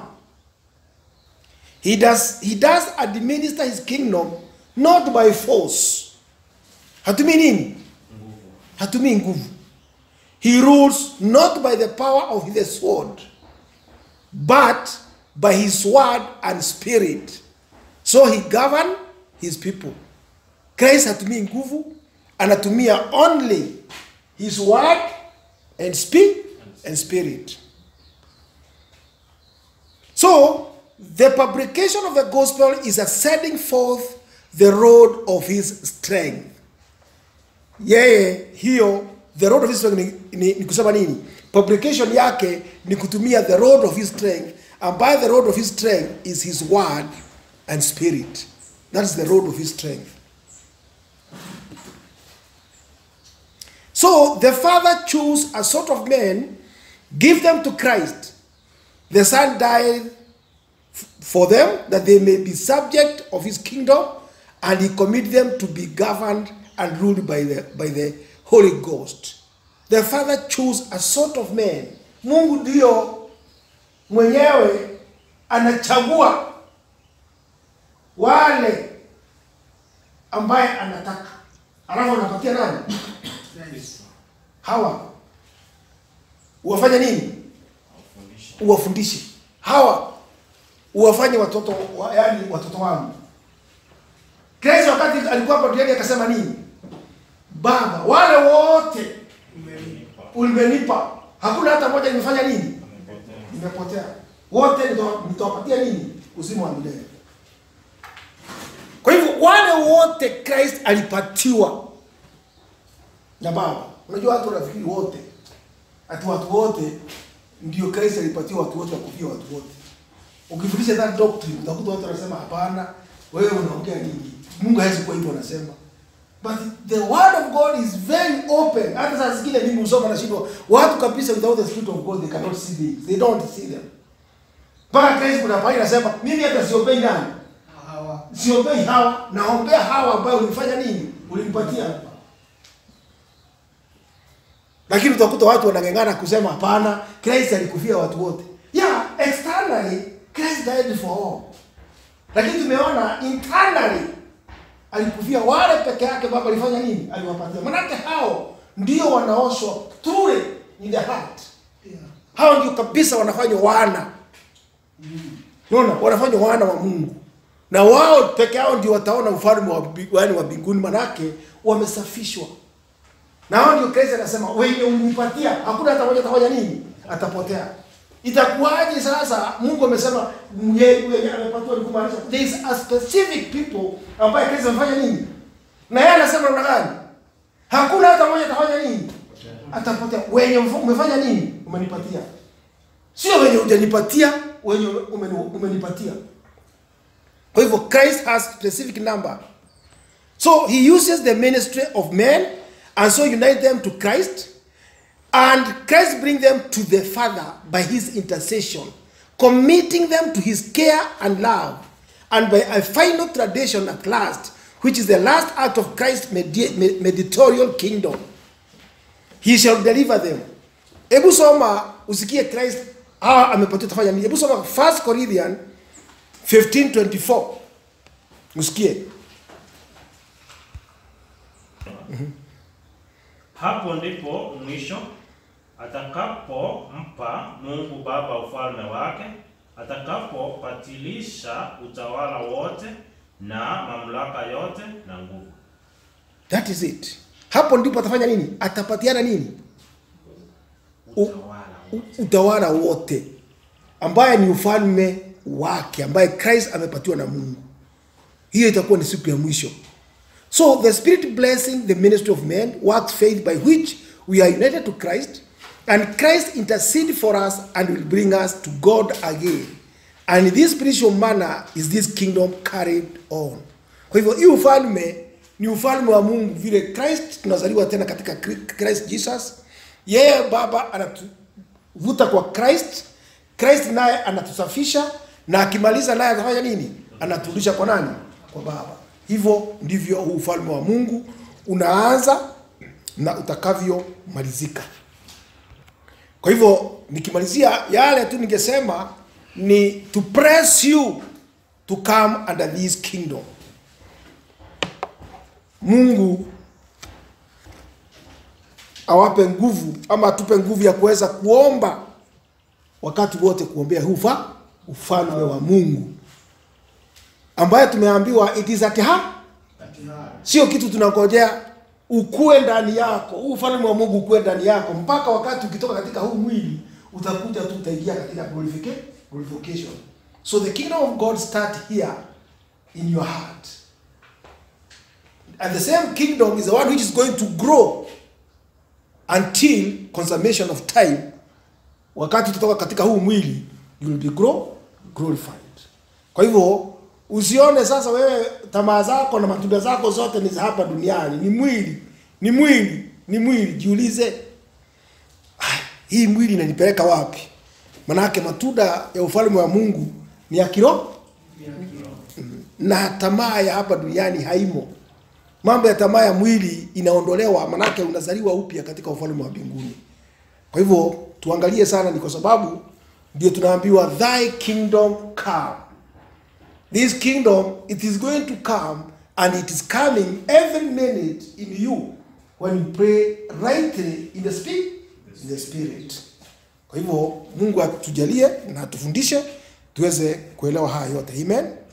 He does, he does administer his kingdom not by force. Hatumii nini? Hatumii nguvu. He rules not by the power of the sword, but by his word and spirit. So he govern his people. Christ hatumii nguvu, anatumia only his word and speak and spirit. So, the publication of the gospel is a setting forth the road of his strength. Yeye hiyo the road of his strength ni, ni, ni kusema nini? Publication yake ni kutumia the road of his strength ambaye the road of his strength is his word and spirit. That is the road of his strength. So the Father chose a sort of men, give them to Christ. The Son died for them that they may be subject of his kingdom and he commit them to be governed and ruled by the, by the holy ghost the father chose a sort of man mungu ndio mwenyewe anachagua wale ambaye anataka alafu anapatia nani hawa uwafanye nini uwafundishe hawa uwafanye watoto wa, yani watoto wangu Kristo wakati alikuwa hapa duniani akasema nini? Baba, wale wote ulimenipa, hakuna hata moja nimefanya nini? Nimepotea. Wote nita- nitawapatia nini? Uzima wa milele. Kwa hivyo wale wote Christ alipatiwa na Baba. Unajua watu wanafikiri wote, ati watu wote ndio Christ alipatiwa watu wote wakufia watu wote. Ukifundisha that doctrine utakuta watu wanasema hapana, wewe unaongea nini? Mungu hawezi kuwa hivyo anasema. But the word of God is very open. Hata saa zingine mimi husoma na shindwa watu kabisa without the spirit of God they cannot see things. They don't see them. Mpaka Christ kuna pale anasema mimi hata siopei nani? Hawa. siombei hawa naombea hawa ambayo ulifanya nini ulimpatia lakini utakuta watu wanang'eng'ana kusema hapana christ alikufia watu wote yeah externally christ died for all lakini tumeona internally alikufia wale peke yake baba alifanya nini aliwapatia manake hao ndio wanaoshwa truly in the heart Yeah. hao ndio kabisa wanafanywa wana unaona wanafanywa wana wa mungu na wao peke yao ndio wataona ufalme wa bi- yaani wa mbinguni manake wamesafishwa na hao ndio Kristo anasema wenye unipatia hakuna hata mmoja atafanya nini atapotea itakuwaje sasa mungu amesema yeye yeye amepatiwa ni kumaanisha there is a specific people ambaye Kristo amefanya nini na yeye anasema namna gani hakuna hata mmoja atafanya nini atapotea wenye mf- umefanya nini umenipatia sio wenye hujanipatia wenye umeni- umenipatia kwa hivyo christ has specific number so he uses the ministry of men and so unite them to christ and christ bring them to the father by his intercession committing them to his care and love and by a final tradition at last which is the last act of christ's medi- me- mediatorial kingdom he shall deliver them hebu soma usikie christ hawa amepatia tafanya nini hebu soma 1 corinthian 1524 usikie Hapo ndipo mwisho atakapompa Mungu Baba ufalme wake, atakapopatilisha utawala wote na mamlaka yote na nguvu. that is it hapo ndipo atafanya nini atapatiana nini U- Utawala U- wote. utawala wote ambaye ni ufalme wake ambaye christ amepatiwa na mungu hiyo itakuwa ni siku ya mwisho so the spirit blessing the ministry of men works faith by which we are united to christ and christ intercede for us and will bring us to god again and in this spiritual manner is this kingdom carried on kwa hivyo hii ufalme ni ufalme wa mungu vile christ tunazaliwa tena katika Kri- christ jesus yeye baba anatuvuta kwa christ christ naye anatusafisha na akimaliza naye atafanya nini anaturudisha kwa nani kwa baba hivyo ndivyo huu ufalme wa mungu unaanza na utakavyomalizika kwa hivyo nikimalizia yale tu ningesema ni to press you to come under this kingdom mungu awape nguvu ama atupe nguvu ya kuweza kuomba wakati wote kuombea huu ufa ufalme wa mungu ambaye tumeambiwa it is at hand sio kitu tunangojea ukue ndani yako huu ufalme wa mungu ukue ndani yako mpaka wakati ukitoka katika huu mwili utakuja tu utaingia katika glorifica- glorification so the kingdom of god start here in your heart and the same kingdom is the one which is going to grow until consummation of time wakati utatoka katika huu mwili you will be grow, glorified kwa hivyo usione sasa wewe tamaa zako na matunda zako zote ni za hapa duniani ni mwili ni mwili ni mwili jiulize "Ah, hii mwili inanipeleka wapi manake matunda ya ufalme wa mungu ni ya kiroho na tamaa ya hapa duniani haimo mambo ya tamaa ya mwili inaondolewa manake unazaliwa upya katika ufalme wa mbinguni kwa hivyo tuangalie sana ni kwa sababu ndio tunaambiwa thy kingdom come this kingdom it is going to come and it is coming every minute in you when you pray rightly in the spirit in the spirit kwa hivyo mungu atujalie na atufundishe tuweze kuelewa haya yote amen